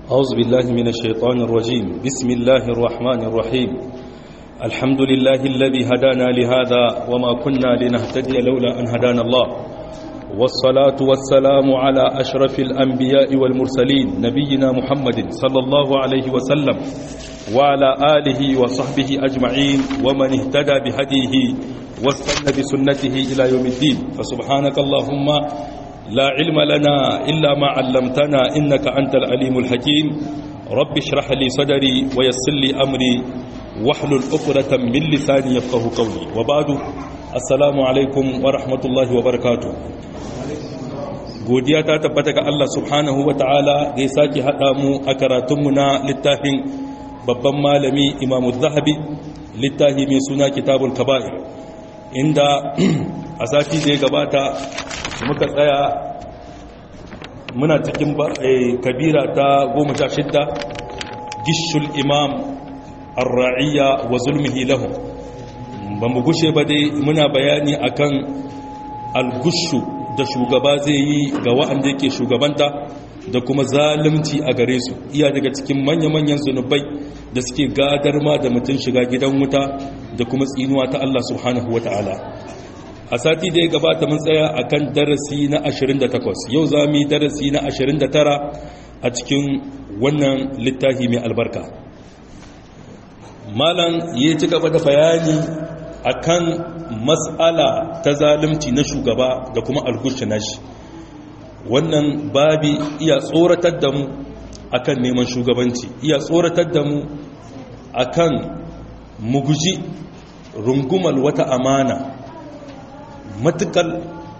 أعوذ بالله من الشيطان الرجيم بسم الله الرحمن الرحيم الحمد لله الذي هدانا لهذا وما كنا لنهتدي لولا أن هدانا الله والصلاة والسلام على أشرف الأنبياء والمرسلين نبينا محمد صلى الله عليه وسلم وعلى آله وصحبه أجمعين ومن اهتدى بهديه واستنى بسنته إلى يوم الدين فسبحانك اللهم لا علم لنا إلا ما علمتنا إنك أنت العليم الحكيم رب اشرح لي صدري ويسر لي أمري واحلل عقدة من لساني يفقه قولي وبعد السلام عليكم ورحمة الله وبركاته godiya ta tabbata ga Allah subhanahu wa ta'ala da ya sake haɗa mu a karatunmu na littafin babban malami imamu zahabi littafi mai suna kitabul kaba'ir inda a sati da ya gabata muka tsaya muna cikin kabira ta goma sha shidda gishul imam arra'iyya wa zulmihi lahum ba mu gushe ba dai muna bayani akan algushu da shugaba zai yi ga wa'anda yake shugabanta da kuma zalunci a gare su iya daga cikin manya-manyan zunubai da suke gadar ma da mutum shiga gidan wuta da kuma tsinuwa ta Allah subhanahu wa ta'ala a sati da ya gabata mun tsaya a kan darasi na 28 yau za mu yi darasi na 29 a cikin wannan littafi mai albarka malam ya ci gaba da bayani a kan matsala ta zalunci na shugaba da kuma algushi na shi wannan babi iya tsoratar da mu akan neman shugabanci iya tsoratar da mu akan muguji rungumar wata amana matukar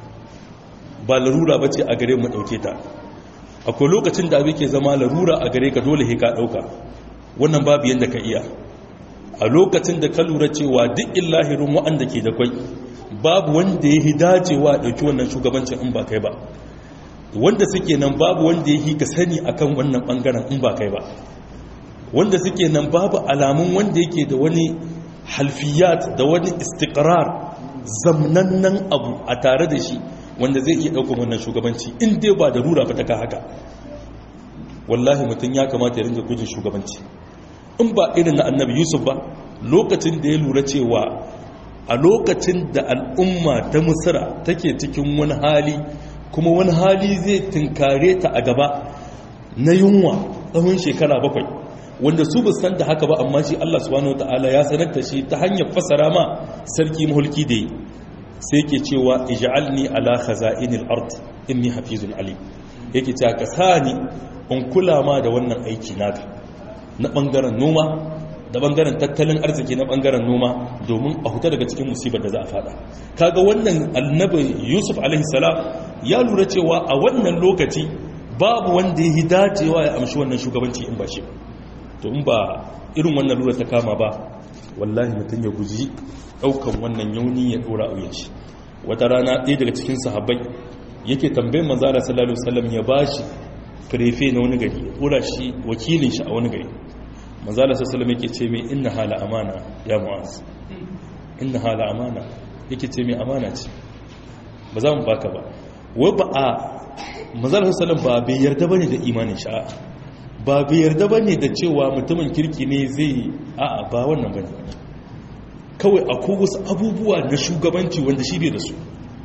ba larura ba ce a gare mu ɗauke ta akwai lokacin da abin ke zama larura a gare ka dole ka ɗauka wannan babu yadda ka iya a lokacin da ka lura cewa duk illahirin waɗanda ke da kwai babu wanda ya dacewa ɗauki wannan shugabancin in ba kai ba wanda suke nan babu wanda ya ka sani akan wannan ɓangaren in ba kai ba wanda suke nan babu alamun wanda yake da wani halfiyat da wani istikrar zamnannan abu a tare da shi wanda zai iya ɗaukar wannan shugabanci in dai ba da rura ba ta ka haka wallahi mutum ya kamata ya ringa gujin shugabanci in ba irin na annabi yusuf ba lokacin da ya lura cewa a lokacin da al'umma ta musira take cikin wani hali kuma wani hali zai tunkare ta a gaba na yunwa tsawon shekara bakwai wanda su ba san da haka ba amma shi Allah subhanahu wataala ya sanar da shi ta hanyar fasara ma sarki mulki da yi sai yake cewa ij'alni ala khaza'inil ard inni hafizun alim yake cewa ka sani in kula ma da wannan aiki naka na bangaren noma da bangaren tattalin arziki na bangaren noma domin a huta daga cikin musibar da za a fada kaga wannan annabi yusuf alaihi salam ya lura cewa a wannan lokaci babu wanda ya dacewa ya amshi wannan shugabanci in ba shi ba to in ba irin wannan lura ta kama ba wallahi mutum ya guji daukan wannan yauni ya dora a shi wata rana ɗaya daga cikin sahabbai yake tambayin manzara sallallahu alaihi wasallam ya bashi prefe na wani gari ya dora shi wakilin shi a wani gari manzara sallallahu alaihi yake ce mai inna hala amana ya mu'az inna hala amana yake ce mai amana ce ba za mu baka ba wai ba a manzara sallallahu ba bai yarda bane da imanin sha'a ba bai yarda ba ne da cewa mutumin kirki ne zai a'a ba wannan ba ne kawai akwai wasu abubuwa na shugabanci wanda shi bai da su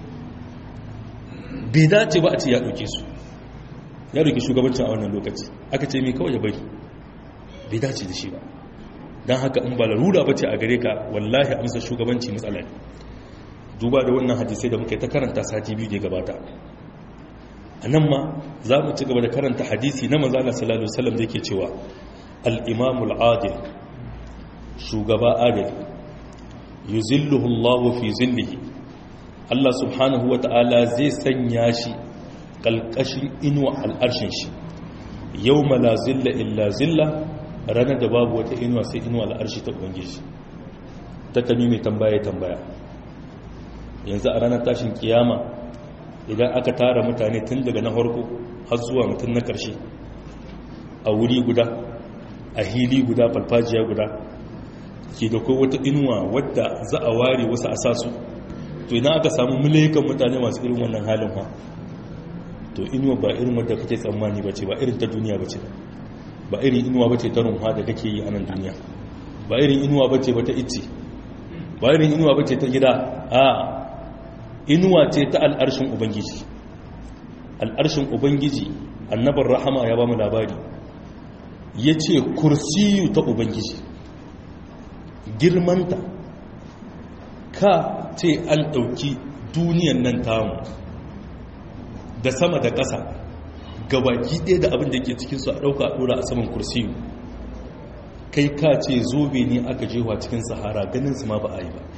bai dace ba a ce ya ɗauke su ya ɗauki shugabancin a wannan lokaci aka ce mai kawai ya bari bai dace da shi ba don haka in ba larura ba ce a gare ka wallahi amsa shugabanci matsala ne duba da wannan hadisai da muka yi ta karanta sati biyu da gabata a nan ma za mu ci gaba da karanta hadisi na mazala sallallahu alaihi da yake cewa al-imamul adil shugaba adil yuzilluhu Allahu fi zillihi Allah subhanahu wa ta'ala zai sanya shi kalkashin inuwa al'arshin shi yawma la zilla illa zilla ranar da babu wata inuwa sai inuwa al'arshi ta ubangiji ta kami mai tambaya tambaya yanzu a ranar tashin kiyama idan aka tara mutane tun daga na harko har zuwa mutum na ƙarshe a wuri guda a hili guda falfajiya guda ke da kai wata inuwa wadda za a ware wasu a sasu to idan aka samu milikan mutane masu irin wannan halin ha to inuwa ba irin wadda kake tsammani ba ce ba irin ta duniya ba ce ba irin inuwa bace ta runwa da kake yi a nan duniya ba irin inuwa bace ba ta ice ba irin inuwa bace ta gida a inuwa ce ta al'arshin ubangiji al'arshin ubangiji annabar rahama ya ba mu labari ya ce kursiyu ta ubangiji girmanta ka ce an ɗauki duniyan nan tamu da sama da ƙasa gabaki ɗaya da abin da ke cikinsu a ɗauka a ɗora a saman kursiyu kai ka ce zobe ne aka jewa cikin sahara ganin su ma ba a yi ba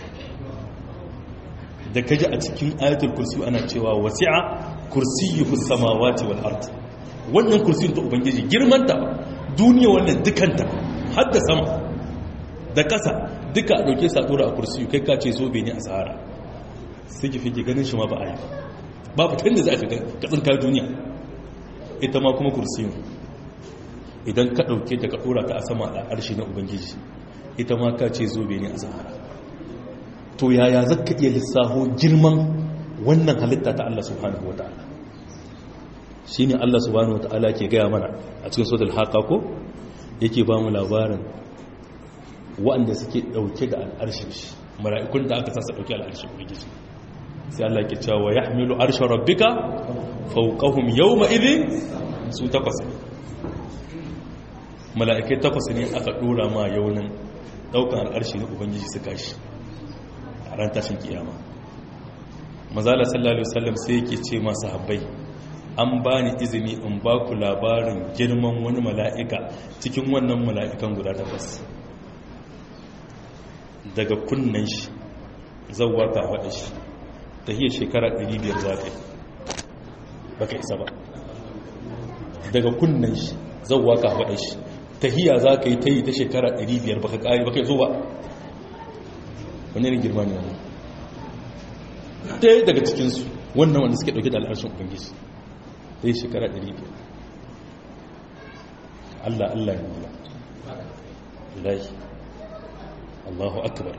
da ka ji a cikin ayatul kursiyu ana cewa wasi'a kursiyuhu samawati wal ard wannan kursiyin ta ubangiji girman ta duniya wannan dukanta har da sama da ƙasa duka a ɗauke sa ɗora a kursiyu kai ka ce zobe ne a sahara sai ki fike ganin shi ma ba a yi ba ba fitar da za ka katsinka duniya ita ma kuma kursiyu idan ka ɗauke ta ka ɗora ta a sama a ƙarshe na ubangiji ita ma ka ce zobe ne a sahara to yaya za ka iya lissaho girman wannan halitta ta Allah subhanahu wa ta'ala shi ne Allah subhanahu wa ta'ala ke gaya mana a cikin sodal haka ko yake ba mu labarin waɗanda suke ɗauke da al'arshin shi mara'ikun da aka sasa ɗauke al'arshin ubangiji sai Allah ke cewa ya hamilu arshen rabbika fauqahum yawma idhin su takwas mala'ikai takwas ne aka ɗora ma yaunin ɗaukan al'arshi na ubangiji su kashi a ran tashin kiyama mazala sallallahu alaihi wasallam sai yake ce masu habbai an ba ni izini in ba ku labarin girman wani mala'ika cikin wannan mala'ikan guda takwas daga kunnen shi zauwa ta faɗa shi ta hiyar shekara 500 za ka yi ba ka isa ba daga kunnen shi zauwa ka faɗa shi ta hiya za ka yi ta yi ta shekara 500 ba ka ƙari ba ka yi zo ba wani ne girma ne wani ɗaya daga cikinsu wannan wanda suke ɗauke da al'arshin ubangiji ta yi shekara 500 allah allah ne wula ilahi allahu akbar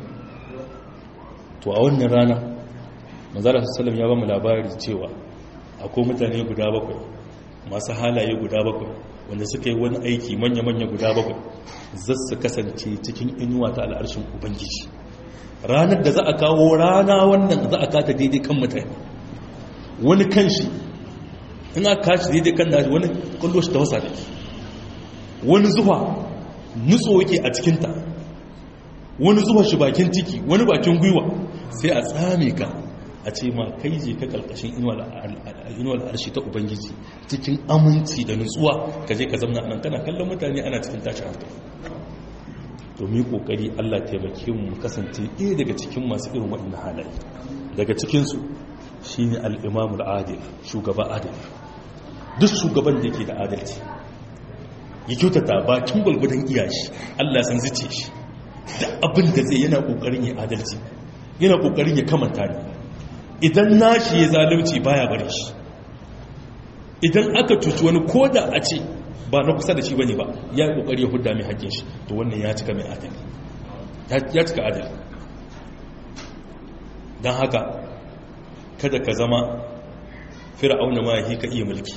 to a wannan rana manzara sallam ya ba mu labari cewa akwai mutane guda bakwai masu halaye guda bakwai wanda suka yi wani aiki manya-manya guda bakwai zasu kasance cikin inuwa ta al'arshin ubangiji ranar da za a kawo rana wannan za a kata daidai kan mutane wani kan shi in aka kashi daidai kan nashi wani kallo shi ta wasa da wani zuwa nutso yake a cikinta wani zuwa shi bakin ciki wani bakin gwiwa sai a tsame ka a ce ma kai je ka kalkashin inuwar arshi ta ubangiji cikin aminci da nutsuwa ka je ka zamna anan kana kallon mutane ana cikin tashin hankali domin kokari Allah taimake mu kasance ɗaya daga cikin masu irin waɗannan halaye daga cikinsu shine al-imam al-adil shugaba adil duk shugaban da yake da adalci ya kyautata bakin gwalgwadon iyashi Allah san zice shi da abin da zai yana kokarin ya adalci yana kokarin ya kamanta ne idan nashi ya zalunci baya bari shi idan aka cuci wani koda a ce ba na kusa da shi bane ba ya yi kokari ya hudda mai hakkin shi to wannan ya cika mai adali ya cika adali don haka kada ka zama fir'auna ma ka iya mulki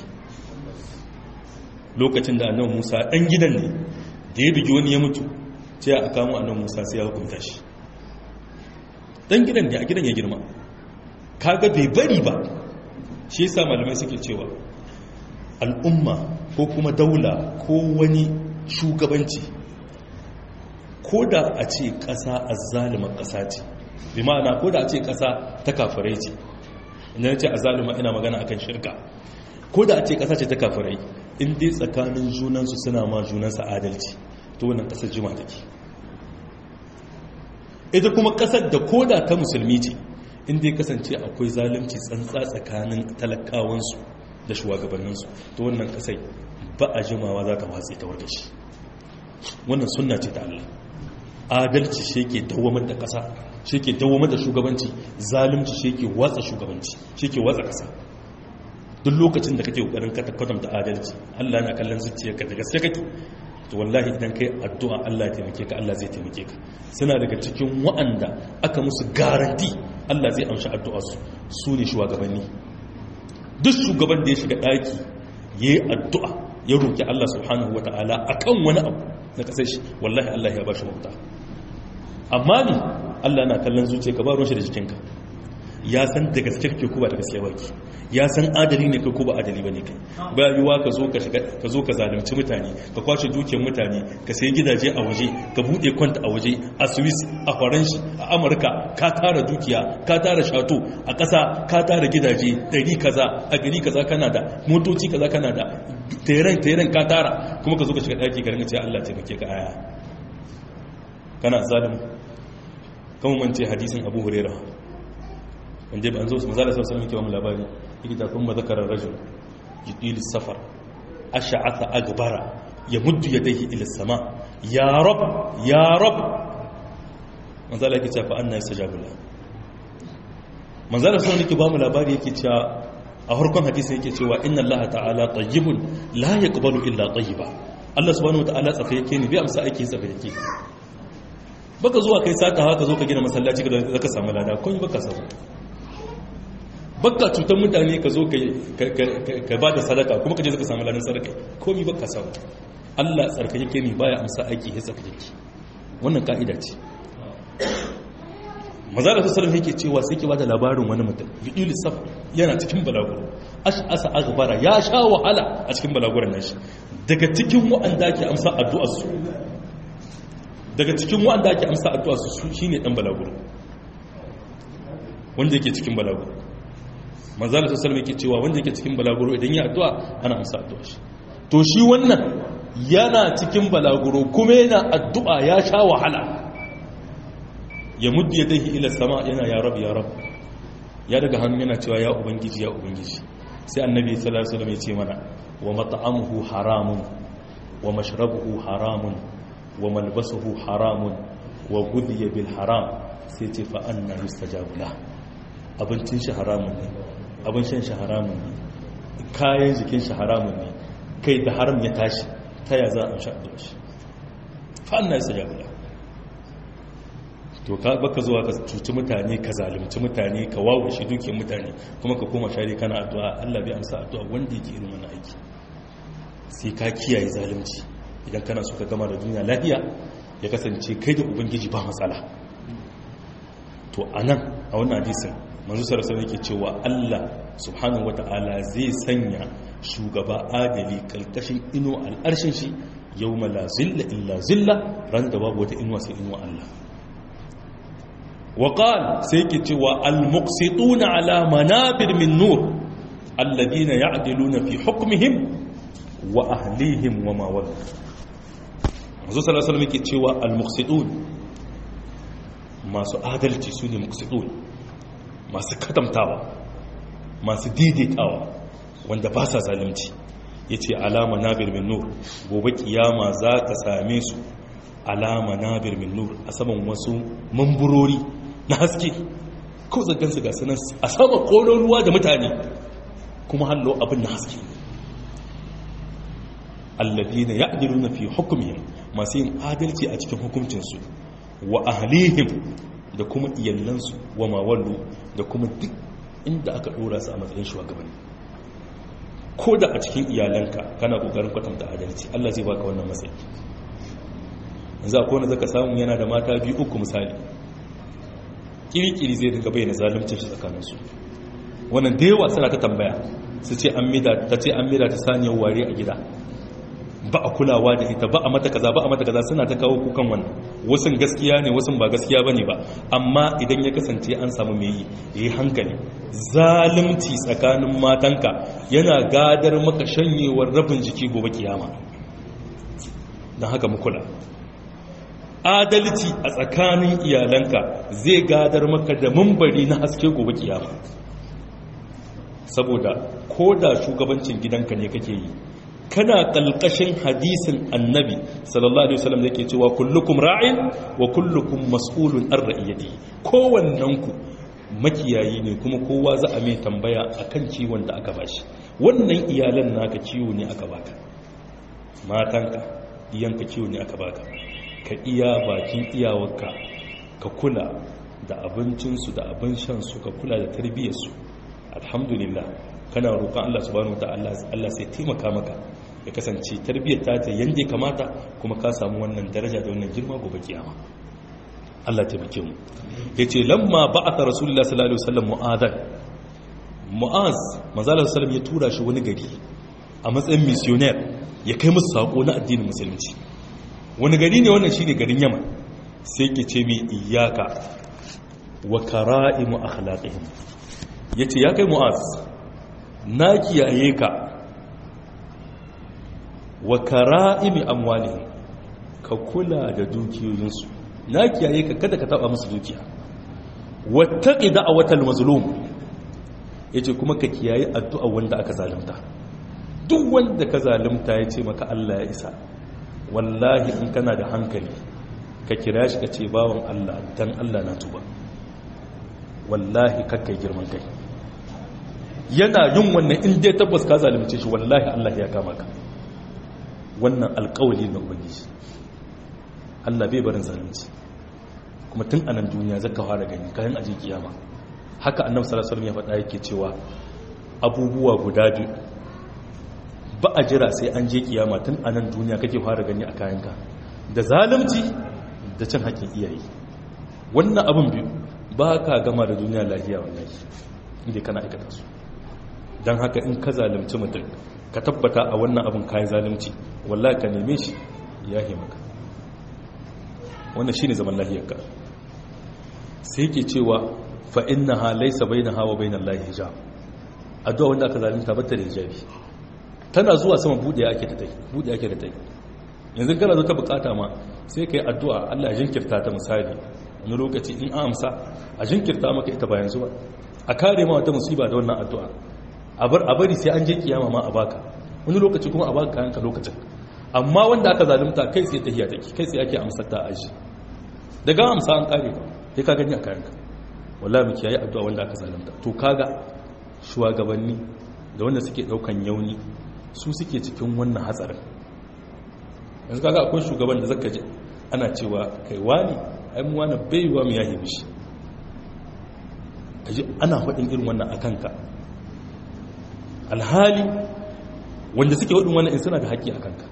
lokacin da annabi Musa dan gidan ne da ya bigi wani ya mutu sai a kamo annabi Musa sai ya hukunta shi dan gidan ne a gidan ya girma kaga bai bari ba shi yasa malamai suke cewa al'umma ko kuma daula ko wani shugabanci ko da a ce ƙasa a zalimar ƙasa ce bi ma'ana ko da a ce ƙasa ta kafirai ce ina ce a zalima ina magana akan shirka ko da a ce ƙasa ce ta kafirai in dai tsakanin junansu suna ma junansa adalci to wannan ƙasar jima take ita kuma ƙasar da ko da ta musulmi ce in dai kasance akwai zalunci tsantsa tsakanin talakawansu da shugabanninsu to wannan kasai ba a jimawa za ta watsi ta warga shi wannan sunna ce ta Allah adalci shi ke dawamar da kasa shi ke dawamar da shugabanci zalunci shi ke watsa shugabanci shi ke watsa kasa duk lokacin da kake kokarin ka kwatanta adalci Allah yana kallon zuciyarka da gaske kake to wallahi idan kai addu'a Allah ya taimake ka Allah zai taimake ka suna daga cikin wa'anda aka musu garanti Allah zai amshi addu'arsu su ne shugabanni duk shugaban da ya shiga ɗaki ya yi addu'a ya roki Allah subhanahu wataala akan wani abu na kasar shi wallahi Allah ya bashi mafita amma ni Allah na kallon zuciya ka ba ruwan shi da jikinka ya san da gaske kake ko ba da gaske baki ya san adali ne kai ko ba adali bane kai ba yiwa ka zo ka shiga ka zo ka zalunci mutane ka kwace dukiyar mutane ka sayi gidaje a waje ka bude kwanta a waje a Swiss a Faransa a Amurka ka tara dukiya ka tara shato a ƙasa ka tara gidaje dari kaza a gari kaza kana da motoci kaza kana da teren teren ka tara kuma ka zo ka shiga daki ka rinka ce Allah taimake ka aya kana zalimu kuma mance hadisin Abu Hurairah wanda ba an zo maza da sassan yake ba mu labari yake ta kuma zakarar rajul jidil safar ash'atha agbara ya muddu yadayhi ila sama ya rab ya rab maza da yake cewa fa anna yastajabu la maza da sassan yake ba mu labari yake cewa a harkon hadisi yake cewa inna allaha ta'ala tayyibun la yaqbalu illa tayyiba Allah subhanahu wa ta'ala tsafa yake ne bai amsa aiki tsafa yake baka zuwa kai sata haka zo ka gina masallaci ka ka samu lada kun baka samu baka cutar mutane ka zo ka ba da sadaka kuma ka je zaka samu ladan sadaka komi baka samu Allah tsarkake ne baya amsa aiki ya tsarkake wannan ka'ida ce maza da sassarin yake cewa sai ke bada labarin wani mutum biyu lissaf yana cikin balaguro asa agbara ya sha wahala a cikin balaguran nashi daga cikin wa'anda ake amsa addu'arsu daga cikin wa'anda ake amsa addu'arsu shine dan balaguro wanda yake cikin balaguro manzala ta salama yake cewa wanda yake cikin balaguro idan ya addu'a ana amsa addu'a shi to shi wannan yana cikin balaguro kuma yana addu'a ya sha wahala ya muddu ya dahi ila sama yana ya rab ya rab ya daga hannu yana cewa ya ubangiji ya ubangiji sai annabi sallallahu alaihi wasallam ya ce mana wa mat'amuhu haramun wa mashrabuhu haramun wa malbasuhu haramun wa ghudhiya bil haram sai ce fa anna yustajabu la abincin shi haramun ne abin shan shi haramun ne kayan jikin shi haramun ne kai da haram ya tashi ta ya za a sha da shi fa'anna ya saja bula to ka baka zuwa ka cuci mutane ka zalunci mutane ka wawo shi dukiyar mutane kuma ka koma shari kana addu'a Allah bai amsa addu'a wanda yake irin wannan aiki sai ka kiyaye zalunci idan kana so ka gama da duniya lafiya ya kasance kai da ubangiji ba matsala to anan a wannan hadisin manzo sarasa yake cewa Allah subhanahu wata'ala zai sanya shugaba adali kalkashin ino al'arshin shi yawma la zilla illa zilla ran da babu wata inuwa sai inuwa Allah wa qala sai yake cewa al muqsituna ala manabir min nur alladhina ya'diluna fi hukmihim wa ahlihim wa ma wala manzo sallallahu alaihi yake cewa al muqsitun masu adalci su ne muqsitun masu katamtawa masu daidaitawa wanda ba sa zalunci ya ce alama nabir min nur gobe kiyama za ka same su alama nabir min nur a saman wasu mamburori na haske ko zagansu ga sanar a sama kolon ruwa da mutane kuma hallo abin na haske alladina ya'diluna fi hukmihim masu yin adalci a cikin hukuncinsu wa ahlihim da kuma iyalansu wa mawallu da kuma duk inda aka dora su a matsayin shugabanni ko da a cikin iyalanka kana kokarin kwatanta adalci Allah zai baka wannan matsayi yanzu akwai wanda zaka samu yana da mata biyu uku misali kirkiri zai dinga bayyana zaluncin shi tsakanin su wannan da yawa suna ta tambaya su ce an mida ta ce an mida ta saniyar ware a gida ba a kulawa da ita ba a mata kaza ba a mata kaza suna ta kawo kukan wannan wasu gaskiya ne wasu ba gaskiya bane ba amma idan ya kasance an samu mai yi yi hankali zalunci tsakanin matanka yana gadar maka shanyewar rabin jiki gobe kiyama don haka mu kula adalci a tsakanin iyalanka zai gadar maka da mambari na haske gobe kiyama saboda ko da shugabancin gidanka ne kake yi kana kalkashin hadisin annabi sallallahu alaihi wasallam yake cewa kullukum ra'in wa kullukum mas'ulun an ra'iyati kowannanku makiyayi ne kuma kowa za a mai tambaya akan ciwon da aka bashi wannan iyalan naka ciwo ne aka baka matanka iyanka ciwo ne aka baka ka iya bakin iyawarka ka kula da abincinsu da abin shansu ka kula da tarbiyyarsu alhamdulillah kana roƙon Allah subhanahu wataala Allah sai taimaka maka ya kasance tarbiyyar ta ta yanda kamata kuma ka samu wannan daraja da wannan girma gobe kiyama Allah taimake mu yace lamma ba'atha rasulullahi sallallahu alaihi wasallam mu'adhan mu'az manzo sallallahu ya tura shi wani gari a matsayin missionaire ya kai musu sako na addinin musulunci wani gari ne wannan shine garin Yaman sai ke ce mi iyyaka wa kara'imu akhlaqihim yace ya kai mu'az na kiyaye ka wa kara'imi amwalihim ka kula da dukiyoyinsu na kiyaye ka kada ka taba musu dukiya wattaqi da'watal mazlum yace kuma ka kiyaye addu'a wanda aka zalunta duk wanda ka zalunta yace maka Allah ya isa wallahi in kana da hankali ka kira shi ka ce bawan Allah dan Allah na tuba wallahi kakkai girman kai yana yin wannan in dai tabbas ka zalunce shi wallahi Allah ya kama ka wannan alƙawali na ubangiji Allah bai barin zalunci kuma tun anan duniya zaka fara gani kayan aje kiyama haka annabi sallallahu alaihi wasallam ya faɗa yake cewa abubuwa guda biyu ba a jira sai an je kiyama tun anan duniya kake fara gani a kayanka da zalunci da cin haƙƙin iyaye wannan abin biyu ba ka gama da duniya lafiya wallahi inda kana aikata su don haka in ka zalunci mutum ka tabbata a wannan abin kayan zalunci wallahi ka neme shi ya maka wannan shine zaman lahiyarka sai ke cewa fa innaha laysa bainaha wa bainal lahi hijab addu'a wanda aka zalunta bata da hijabi tana zuwa sama bude ake ta tai bude ake da tai yanzu kana zo ta bukata ma sai kai addu'a Allah ya jinkirta ta misali wani lokaci in an amsa a jinkirta maka ita bayan zuwa a kare ma wata musiba da wannan addu'a a bari sai an je kiyama ma a baka wani lokaci kuma a baka kayanka lokacin amma wanda aka zalunta kai sai tahiya take kai sai ake amsar ta aji daga amsa an kare ka sai ka gani a kayanka wallahi mu kiyaye addu'a wanda aka zalunta to kaga shugabanni da wanda suke daukan yauni su suke cikin wannan hatsarin yanzu kaga akwai shugaban da zaka ji ana cewa kai wani ai mu wani bai wa mu yahi mishi kaji ana faɗin irin wannan akan ka alhali wanda suke waɗin wannan in suna da haƙƙi a kanka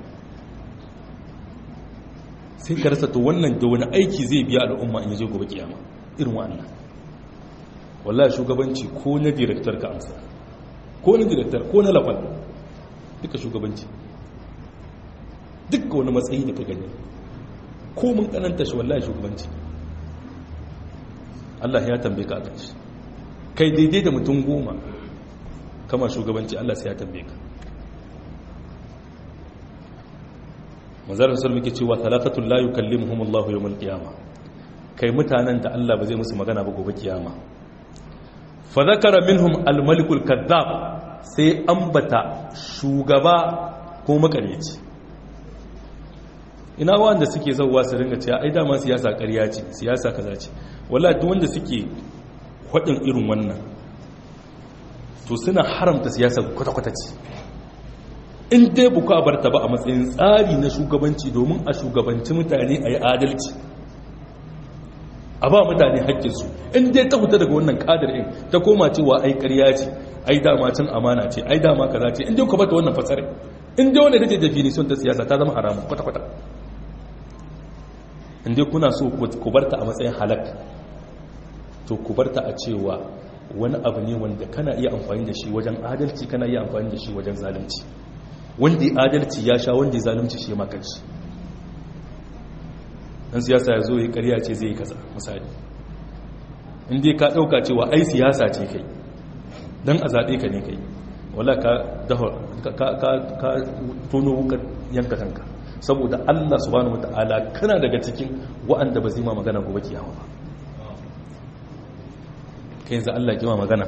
sai ka rasa to wannan da wani aiki zai biya al'umma in yaje gobe kiyama irin wannan wallahi shugabanci ko na director ka amsa ko na director ko na lafal duka shugabanci duka wani matsayi da ka gani ko mun kananta shi wallahi shugabanci Allah ya tambaye ka a kan shi kai daidai da mutum goma kama shugabanci Allah sai ya tambaye ka manzarar sun muke cewa talatatul la yukallimuhum Allah yawmal qiyama kai mutanen da Allah ba zai musu magana ba gobe kiyama fa zakara minhum al-malikul kadhab sai ambata shugaba ko makareci ina wanda suke zauwa su ringa cewa ai dama siyasa ƙarya ce siyasa kaza ce wallahi duk wanda suke faɗin irin wannan to suna haramta siyasa kwata-kwata ce in dai buku a barta ba a matsayin tsari na shugabanci domin a shugabanci mutane a yi adalci a ba mutane haƙƙinsu in dai ta huta daga wannan ƙadar in ta koma cewa ai ƙarya ce ai dama cin amana ce ai dama kaza ce in dai ku bata wannan fasare in dai wanda take definition ta siyasa ta zama haramun kwata-kwata in dai kuna so ku barta a matsayin halak to ku barta a cewa wani abu ne wanda kana iya amfani da shi wajen adalci kana iya amfani da shi wajen zalunci wanda ya adalci ya sha wanda ya zalunci shi ma kanshi dan siyasa ya zo ya karya ce zai yi kaza misali inda ka dauka cewa ai siyasa ce kai dan a zabe ka ne kai wala ka ka ka tono wukar yanka kanka saboda Allah subhanahu wataala kana daga cikin wa'anda ba zai ma magana gobe kiyama ba kai yanzu Allah kima magana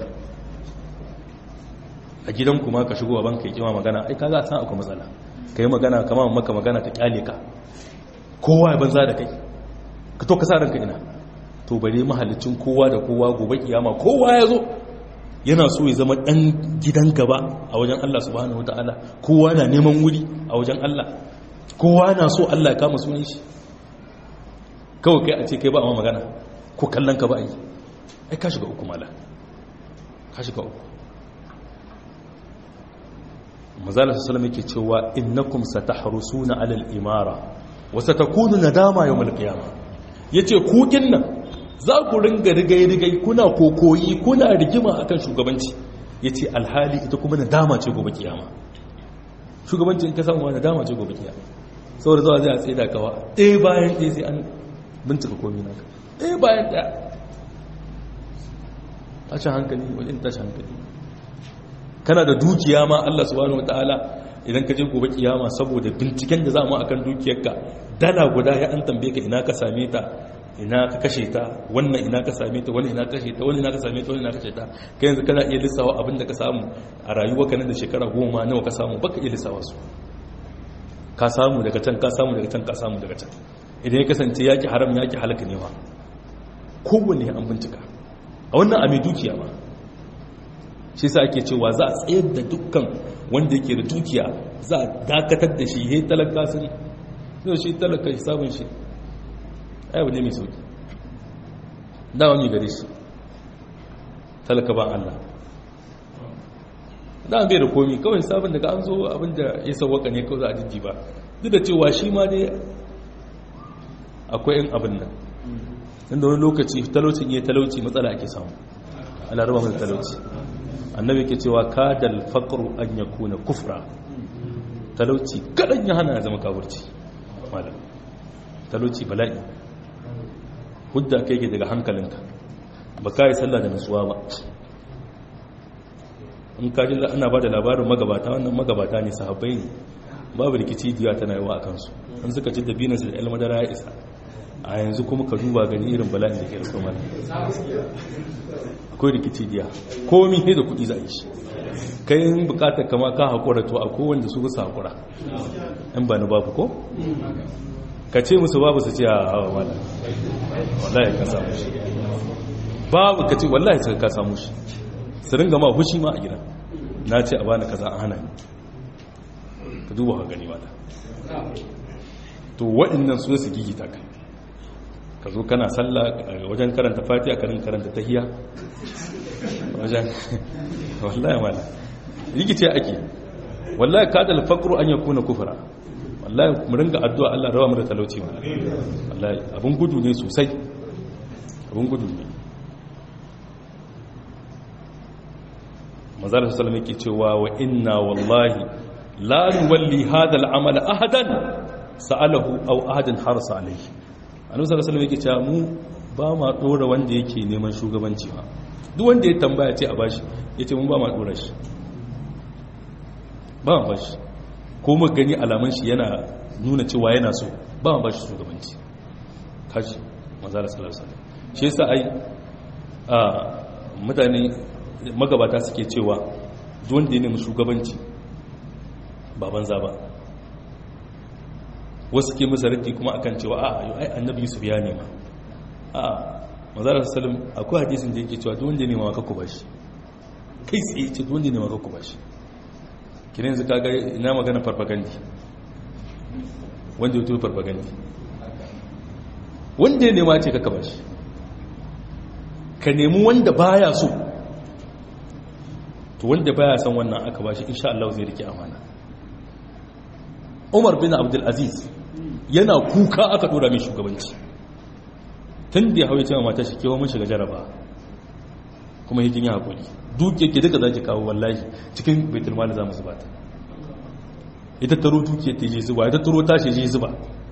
a gidan kuma ka shigo ban kai kima magana ai kaga san akwai matsala kai magana kamar maka magana ta kyale ka kowa ya banza da kai ka to ka sa ranka ina to bare mahallicin kowa da kowa gobe kiyama kowa ya zo yana so ya zama dan gidan gaba a wajen Allah subhanahu wataala kowa na neman wuri a wajen Allah kowa na so Allah ya kama sunan shi kawai kai a ce kai ba amma magana ko kallon ka ba a yi ai ka shiga uku mala ka shiga uku mazalar sallama yake cewa innakum satahrusuna alal imara wa satakunu nadama yawmal qiyamah yace ku nan za ku ringa rigai-rigai kuna kokoyi kuna rigima akan shugabanci yace alhali ita kuma nadama ce gobe kiyama shugabanci in ka samu nadama ce gobe kiyama saboda zuwa zai a tsaye da kawa ɗaya bayan ɗaya sai an bincika komi naka ɗaya bayan ɗaya tashin hankali wajen tashin hankali kana da dukiya ma Allah subhanahu wataala idan ka je gobe kiyama saboda binciken da za mu akan dukiyarka dala guda ya an tambaye ka ina ka same ta ina ka kashe ta wannan ina ka same ta wani ina ka kashe ta wani ina ka same ta wani ina ka kashe ta kai yanzu kana iya lissawa abin da ka samu a rayuwa ka nan da shekara goma nawa ka samu baka iya lissawa su ka samu daga can ka samu daga can ka samu daga can idan ya kasance yaki haram yaki halaka ne ma kowanne an bincika a wannan a mai dukiya ma shi sa ake cewa za a tsayar da dukkan wanda yake da dukiya za a dakatar da shi ya yi talaka sun yau shi talaka sabon shi ayyau ne mai sauki dawa ne gare shi talaka ba Allah da bai da komi kawai sabon daga an zo abinda ya sauwaka ne kawai za a jijji ba duk da cewa shi ma dai akwai yin abin nan inda wani lokaci talaucin iya talauci matsala ake samu ana raba mai talauci annabi ke cewa kadal faqru an yakuna kufra talauci kadan ya hana ya zama kafirci malam talauci bala'i hudda kai ke daga hankalinka ba ka yi sallah da nutsuwa ba in ka ji ana ba da labarin magabata wannan magabata ne sahabbai ne babu rikici diya tana yawa a kansu an suka ci da binansu da ilmadara ya isa a yanzu kuma ka duba gani irin bala'in da ke rasu mana akwai rikici diya komi ne da kudi za a yi shi kai yin bukatar kama ka haƙura to a kowanda su bisa haƙura in ba ni babu ko ka ce musu babu su ce a hawa wala wallahi ka samu shi babu ka ce wallahi sai ka samu shi su ringa ma hushi ma a gida na ce a bani kaza a hana ni ka duba ka gani wala to waɗannan su su gigita ka ka zo kana sallah wajen karanta fatiha ka rinka karanta tahiya wajen wallahi wala rigice ake wallahi kadal faqru an yakuna kufra wallahi mu ringa addu'a Allah rawa mu da talauci wallahi abun gudu ne sosai abun gudu ne manzara sallallahu alaihi cewa wa inna wallahi la nuwalli hadha al-amal ahadan sa'alahu aw ahadan harsa alayhi annabi sallallahu alaihi wasallam cewa mu ba ma dora wanda yake neman shugabanci ba duk wanda ya tambaya ce a bashi yace mun ba ma dora shi ba ma bashi ko mu gani alaman shi yana nuna cewa yana so ba ma bashi shugabanci kaji manzara sallallahu alaihi wasallam shi yasa ai a mutane magabata suke cewa wanda ya nemi shugabanci ba banza ba wasu ke musa raddi kuma akan cewa a yau ai annabi yusuf ya nema a mazalar salim akwai hadisin da yake cewa wanda ya nema maka ku bashi kai tsaye ce wanda ya nema maka ku bashi kina yanzu kaga ina magana farfagandi wanda ya tuwo farfagandi wanda ya nema ce kaka bashi ka nemi wanda baya so to wanda baya san wannan aka bashi insha Allah zai rike amana Umar bin Abdul Aziz yana kuka aka dora mai shugabanci tun da ya hawaye cewa mata shi kewa mun shiga jaraba kuma hikin ya hakuri duke ke duka zaki kawo wallahi cikin baitul mali za mu zuba ta ita taro duke ta je zuba ita taro tashi je zuba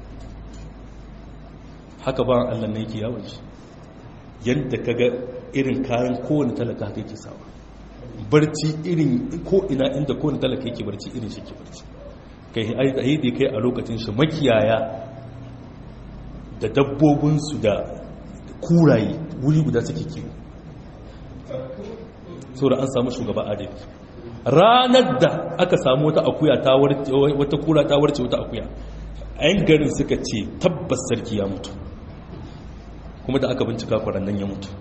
haka ba Allah ne yake yawon shi yadda kaga irin kayan kowane talaka haka yake sawa barci irin ko ina inda kowane talaka yake barci irin shi ke barci kai ai da kai a lokacin shi makiyaya da dabbobinsu da kuraye wuri guda suke kiwo saboda an samu shugaba adali ranar da aka samu wata akuya ta warce wata kura ta warce wata akuya ayin garin suka ce tabbas sarki ya mutu kuma da aka bincika kwarannan ya mutu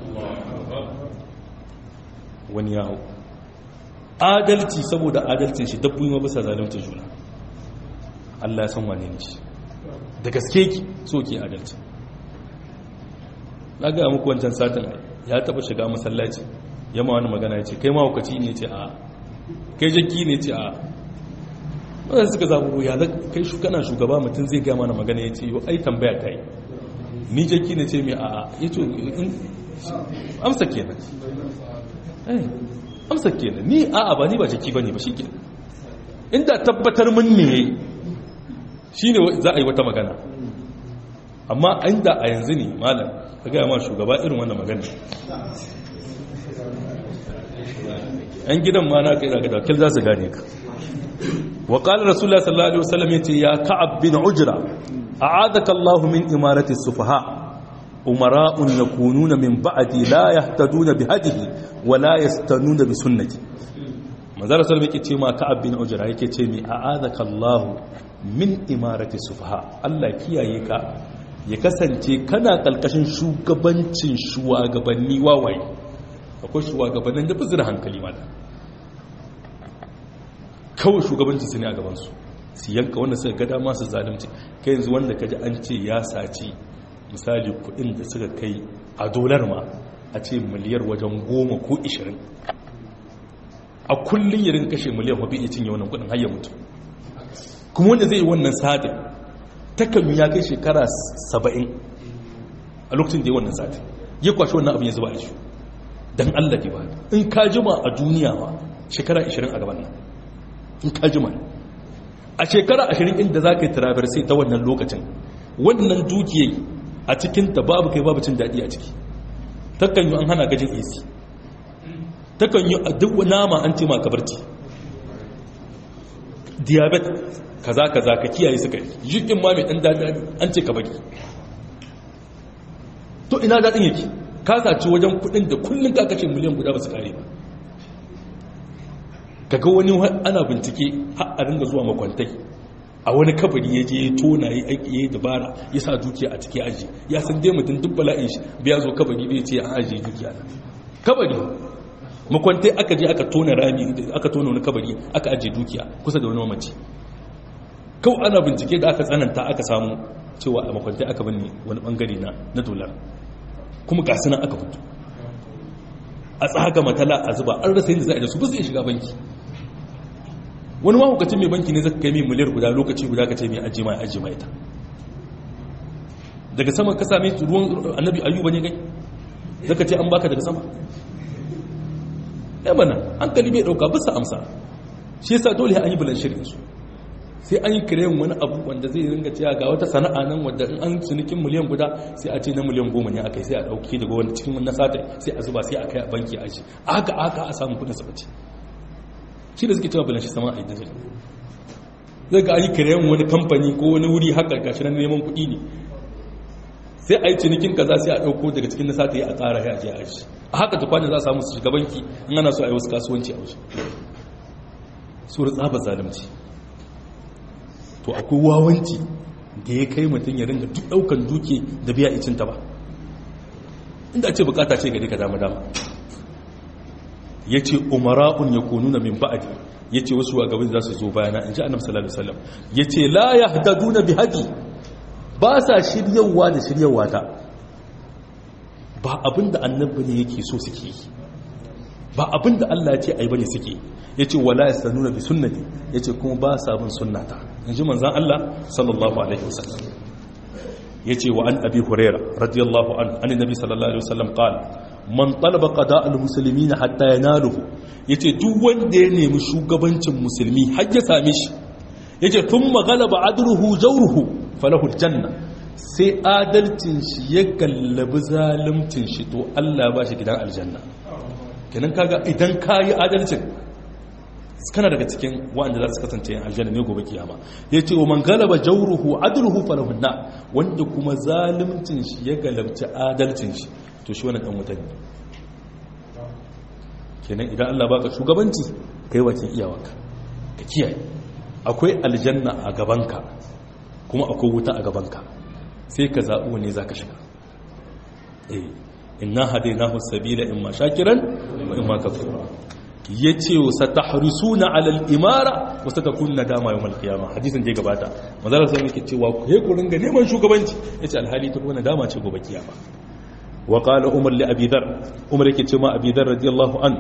wani ya hau adalci saboda adalcin shi dabbobi ma bisa zalunta juna Allah ya san wane ne shi da gaske ki so ke adalci na ga muku wancan satin ya taba shiga masallaci ya ma wani magana ya ce kai ma hukaci ne ce a kai jakki ne ce a wadanda suka zaɓi ya da kai kana shugaba mutum zai gama na magana ya ce yau ai tambaya ta yi ni jaki na ce mai a'a ya ce amsa kenan amsa kenan ni a'a ba ni ba jaki ba ne ba shi kenan inda tabbatar mun ne shi ne za a yi wata magana amma inda a yanzu ne malam ka gaya ma shugaba irin wannan magana yan gidan ma na kai daga dakil za su gane ka wa qala rasulullah sallallahu alaihi wasallam yace ya ka'ab bin ujra a'adaka allah min imarati sufaha umara'un yakununa min ba'di la yahtaduna bi hadihi wa la yastanuna bi sunnati manzara sallallahu yake ce ma ka'ab bin ujra yake ce mi a'adaka allah min imarati sufaha Allah kiyaye ka ya kasance kana kalkashin shugabancin shugabanni wawaye akwai shugabannin da bazira hankali mata kawai shugabancin su ne a gabansu su yanka wanda suka gada masu zalimci kai yanzu wanda kaji an ce ya saci misali kudin da suka kai a dolar ma a ce miliyar wajen goma ko ishirin a kullum yarin kashe miliyan mafi iya cinye wannan kudin hayar mutu kuma wanda zai yi wannan sadin takalmi ya kai shekara saba'in a lokacin da ya wannan sadin ya kwashe wannan abin ya zuba a shi don allah ke ba in ka jima a duniya ma shekara 20 a gaban nan in ka jima a shekara 20 inda za ka yi turabar sai ta wannan lokacin wannan dukiyai a cikin ta babu kai babu cin daɗi a ciki takan yi an hana gajin ac takan yi a duk nama an ce ma kabarci diabetes kaza kaza ka kiyaye suka yi jikin ma mai ɗan daɗi an ce ka baki to ina daɗin yake ka saci wajen kuɗin da kullum ka kashe miliyan guda ba su kare ba kaga wani ana bincike har a ringa zuwa makwantai a wani kabari ya je ya tona ya aiki ya dabara ya sa dukiya a ciki aji ya san dai mutum duk bala'in shi biya zo kabari bai ce an ajiye dukiya kabari makwantai aka je aka tona rami aka tona wani kabari aka ajiye dukiya kusa da wani mamaci kawai ana bincike da aka tsananta aka samu cewa a makwantai aka bane wani bangare na na dolar kuma ga sunan aka fito a tsaga matala a zuba an rasa yadda za a da su ba zai shiga banki wani mahukacin mai banki ne zaka kai mai miliyar guda lokaci guda ka ce mai aji mai aji mai ta daga sama ka same ruwan annabi ayyuba ne kai zaka ce an baka daga sama ya bana hankali bai dauka bisa amsa shi yasa dole an yi bulan shirin su sai an yi kiran wani abu wanda zai ringa cewa ga wata sana'a nan wadda in an cinikin miliyan guda sai a ce na miliyan goma ne akai sai a dauki daga wani cikin wannan sata sai a zuba sai a kai a banki a shi aka aka a samu kudin sabaci shi da suke cewa bulan shi sama a idan zai ga an yi kiran wani kamfani ko wani wuri haka gashi nan neman kuɗi ne sai a yi cinikin kaza sai a ɗauko daga cikin na sata ya a ƙara ya je a shi a haka tukwanin za a samu su shiga banki in ana so a yi wasu kasuwanci a wasu sura tsaba zalunci to akwai wawanci da ya kai mutum ya ringa duk daukan duke da biya icinta ba inda ce bukata ce gari ka dama dama ya ce umara'un ya konu na min ba'adi ya ce wasu gaban za su zo bayana in ji annabi sallallahu alaihi wasallam ya ce la ya hadadu na bi hadi ba sa shiryawa da shiryawa ta ba abinda annabi ne yake so suke yi ba abinda Allah ya ce ai bane suke ya ce wala ya sanuna bi sunnati ya ce kuma ba sa bin sunnata in ji manzan Allah sallallahu alaihi wasallam ya ce wa an abi huraira radiyallahu an an nabi sallallahu alaihi wasallam qala man talaba qada al muslimin hatta yanaluhu yace duk wanda ya nemi shugabancin musulmi har ya same shi yace thumma ghalaba adruhu jawruhu falahu al janna sai adalcin shi ya gallabi zalimcin shi to Allah ba shi gidan aljanna kenan kaga idan kayi adalcin kana daga cikin wanda za su kasance yin aljanna ne gobe kiyama ya ce wa man galaba jauruhu adluhu falahunna wanda kuma zalimcin shi ya galabci adalcin shi to shi wannan dan wuta ne kenan idan Allah baka shugabanci kai wakin iyawanka ka kiyaye akwai aljanna a gabanka kuma akwai wuta a gabanka sai ka zaɓi wanne zaka shiga eh inna hadainahu sabila imma shakiran wa imma kafura ya ce sa ta harisu na alal imara wasu ta kunna dama yau malkiyama hadisun je gabata mazalar sai yake cewa ku he ku ringa neman shugabanci ya ce alhali ta kuna dama ce gobe kiyama wa qala umar li abi dhar umar yake ce ma abi dhar radiyallahu an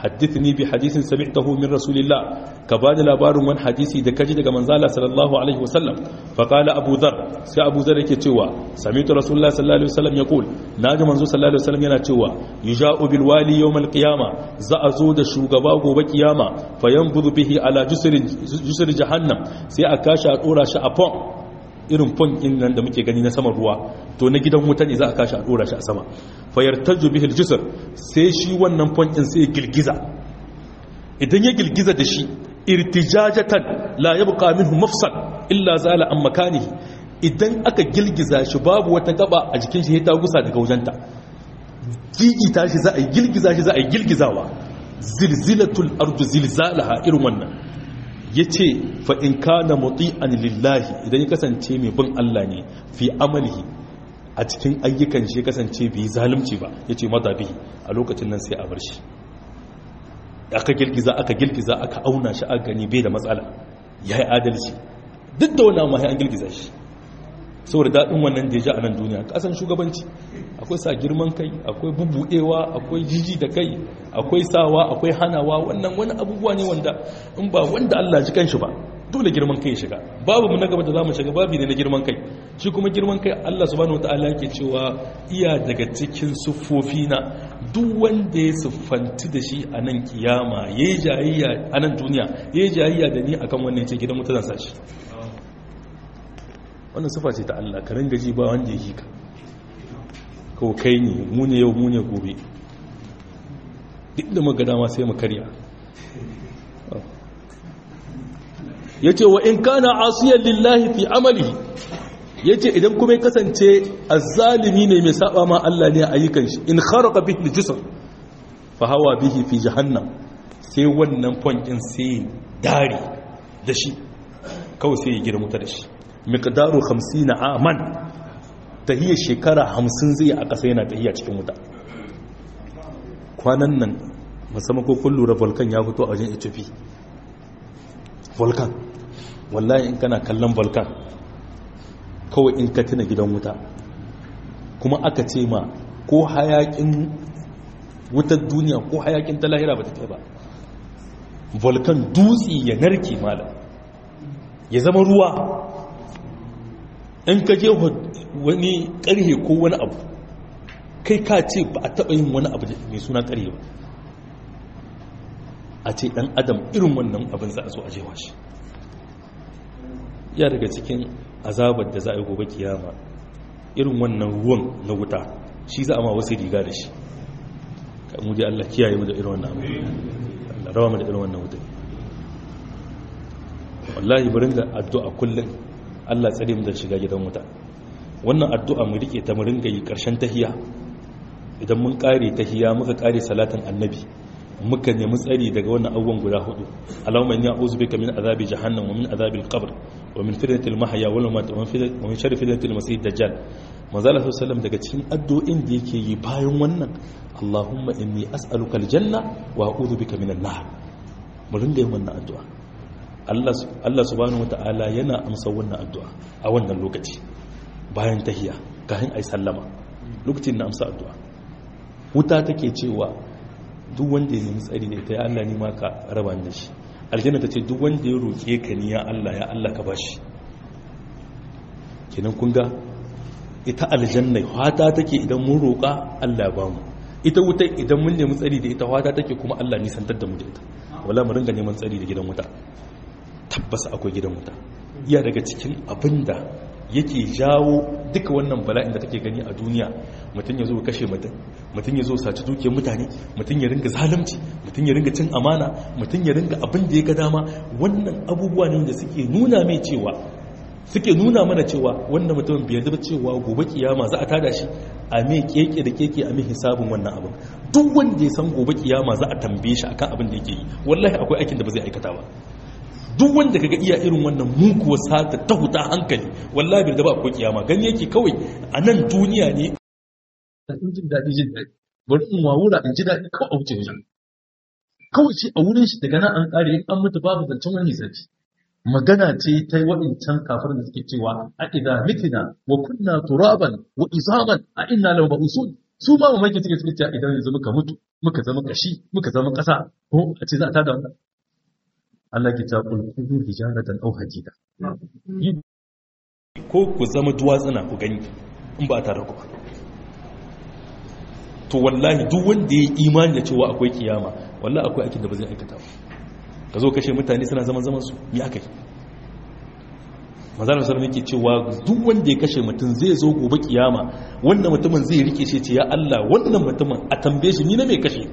haddithni bi hadithin sami'tahu min rasulillah ka bani labarin wani hadisi da kaji daga manzala sallallahu alaihi wasallam fa qala abu dhar sai abu dhar yake cewa sami'tu rasulullah sallallahu alaihi wasallam yaqul naji manzo sallallahu alaihi wasallam yana cewa yuja'u bil wali yawm al qiyama za a zo da shugaba gobe kiyama fa yanfudu bihi ala jusri jusri jahannam sai a kashi a dora shi a pon irin pon din nan da muke gani na saman ruwa to na gidan wuta ne za a kashi a dora shi a sama fa yartaju bihi al jusr sai shi wannan pon din sai girgiza idan ya girgiza da shi irtijajatan la yabqa minhu mafsal illa zala an makanihi idan aka girgiza shi babu wata gaba a jikin shi ta gusa daga wajenta gigita shi za a yi girgiza shi za a yi girgizawa zilzilatul ardu zilzalaha irin wannan yace fa in kana muti'an lillahi idan ya kasance mai bin Allah ne fi amalihi a cikin ayyukan shi kasance bai zalunci ba yace madabihi a lokacin nan sai a bar shi aka girgiza aka girgiza aka auna shi a gani bai da matsala ya yi adalci duk da wannan mahi an girgiza shi saboda daɗin wannan da ya ji a nan duniya ƙasan shugabanci akwai sa girman kai akwai bubuɗewa akwai jiji da kai akwai sawa akwai hanawa wannan wani abubuwa ne wanda in ba wanda Allah ji kanshi ba dole girman kai ya shiga babu mu na gaba da zamu shiga babu ne na girman kai shi kuma girman kai Allah subhanahu wataala yake cewa iya daga cikin siffofi na duk wanda ya siffanti da shi a nan kiyama yayi jayayya a nan duniya yayi jayayya da ni akan wannan ce gidan mutazan sashi wannan sifa ce ta Allah ka ringa ji ba wanda yake ka ko kai ne mu ne yau mu ne gobe duk da magana ma sai mu karya ya ce wa in kana asiyar lillahi fi amalihi ya ce idan kuma ya kasance azzalimi ne mai saba ma Allah ne a ayyukan shi in kharaka bihi jisr fa hawa bihi fi jahannam sai wannan fonkin sai dare da shi kawai sai ya girma da shi miqdaru 50 aman tahiyar shekara 50 zai a ƙasa yana tahiya cikin wuta kwanan nan musamman ko kun lura volcan ya fito a wajen Ethiopia volcan wallahi in kana kallon volcan kawai in ka tuna gidan wuta kuma aka ce ma ko hayakin wutar duniya ko hayakin ta lahira ba ta kai ba volcan dutse ya narke malam ya zama ruwa in ka je wani karhe ko wani abu kai ka ce ba a taɓa yin wani abu mai suna karhe ba a ce ɗan adam irin wannan abin za a so a jewa shi ya daga cikin azabar da za a yi gobe kiyama irin wannan ruwan na wuta shi za a ma wasu riga da shi kan muje Allah kiyaye mu da irin wannan abu Allah rawa mu da irin wannan wuta wallahi bari da addu'a kullum Allah tsare mu da shiga gidan wuta wannan addu'a mu rike ta mu ringa yi karshen tahiya idan mun kare tahiya muka kare salatin annabi muka nemi tsari daga wannan abubuwan guda hudu Allahumma inni a'udhu bika min azabi jahannam wa min azabi al-qabr wa min fitnati al-mahya wal mamat wa min sharri fitnati al-masih dajjal manzo Allah sallallahu daga cikin addu'o'in da yake yi bayan wannan Allahumma inni as'aluka al-janna wa a'udhu bika min an-nar mu ringa yin wannan addu'a Allah Allah subhanahu wata'ala yana amsa wannan addu'a a wannan lokaci bayan tahiyya kafin ai sallama lokacin na amsa addu'a wuta take cewa duk wanda ya nemi tsari da ita ya Allah ni ma ka raba da shi aljanna ta ce duk wanda ya roƙe ka ni ya Allah ya Allah ka bashi kenan kun ga ita aljanna fata take idan mun roƙa Allah ya bamu ita wuta idan mun nemi tsari da ita fata take kuma Allah nisantar da mu da ita wala mu ringa neman tsari da gidan wuta tabbas akwai gidan wuta iya daga cikin abinda yake jawo duka wannan bala'in da take gani a duniya mutum ya zo kashe mutum mutum ya zo saci dukiyar mutane mutum ya ringa zalunci mutum ya ringa cin amana mutum ya ringa abin da ya ga dama wannan abubuwa ne da suke nuna mai cewa suke nuna mana cewa wannan mutumin bai yarda cewa gobe kiyama za a tada shi a me keke da keke a me hisabin wannan abin duk wanda ya san gobe kiyama za a tambaye shi akan abin da yake yi wallahi akwai aikin da ba zai aikata ba duk wanda kaga iya irin wannan mukuwa sata ta huta hankali wallahi bai da ba akwai kiyama gani yake kawai a nan duniya ne in jin daɗi jin daɗi bari in wawura in ji daɗi kawai a wuce wajen kawai ce a wurin shi daga nan an ƙare in an mutu babu zancen wani zaci magana ce ta waɗancan kafin da suke cewa a idza mitina wa kunna turaban wa izaman a inna lahu mabusun su ma mamaki suke suke cewa idan yanzu muka mutu muka zama kashi muka zama ƙasa ko a ce za a tada wannan Allah ke ta kulkuru hijaratan aw hadida ko ku zama duwatsuna ku gani in ba tare ku ba to wallahi duk wanda ya yi imani da cewa akwai kiyama wallahi akwai aikin da ba zai aikata ba ka zo kashe mutane suna zaman zaman su ya aka yi mazalar sarari ke cewa duk wanda ya kashe mutum zai zo gobe kiyama wannan mutumin zai rike shi ce ya Allah wannan mutumin a tambaye shi ni na mai kashe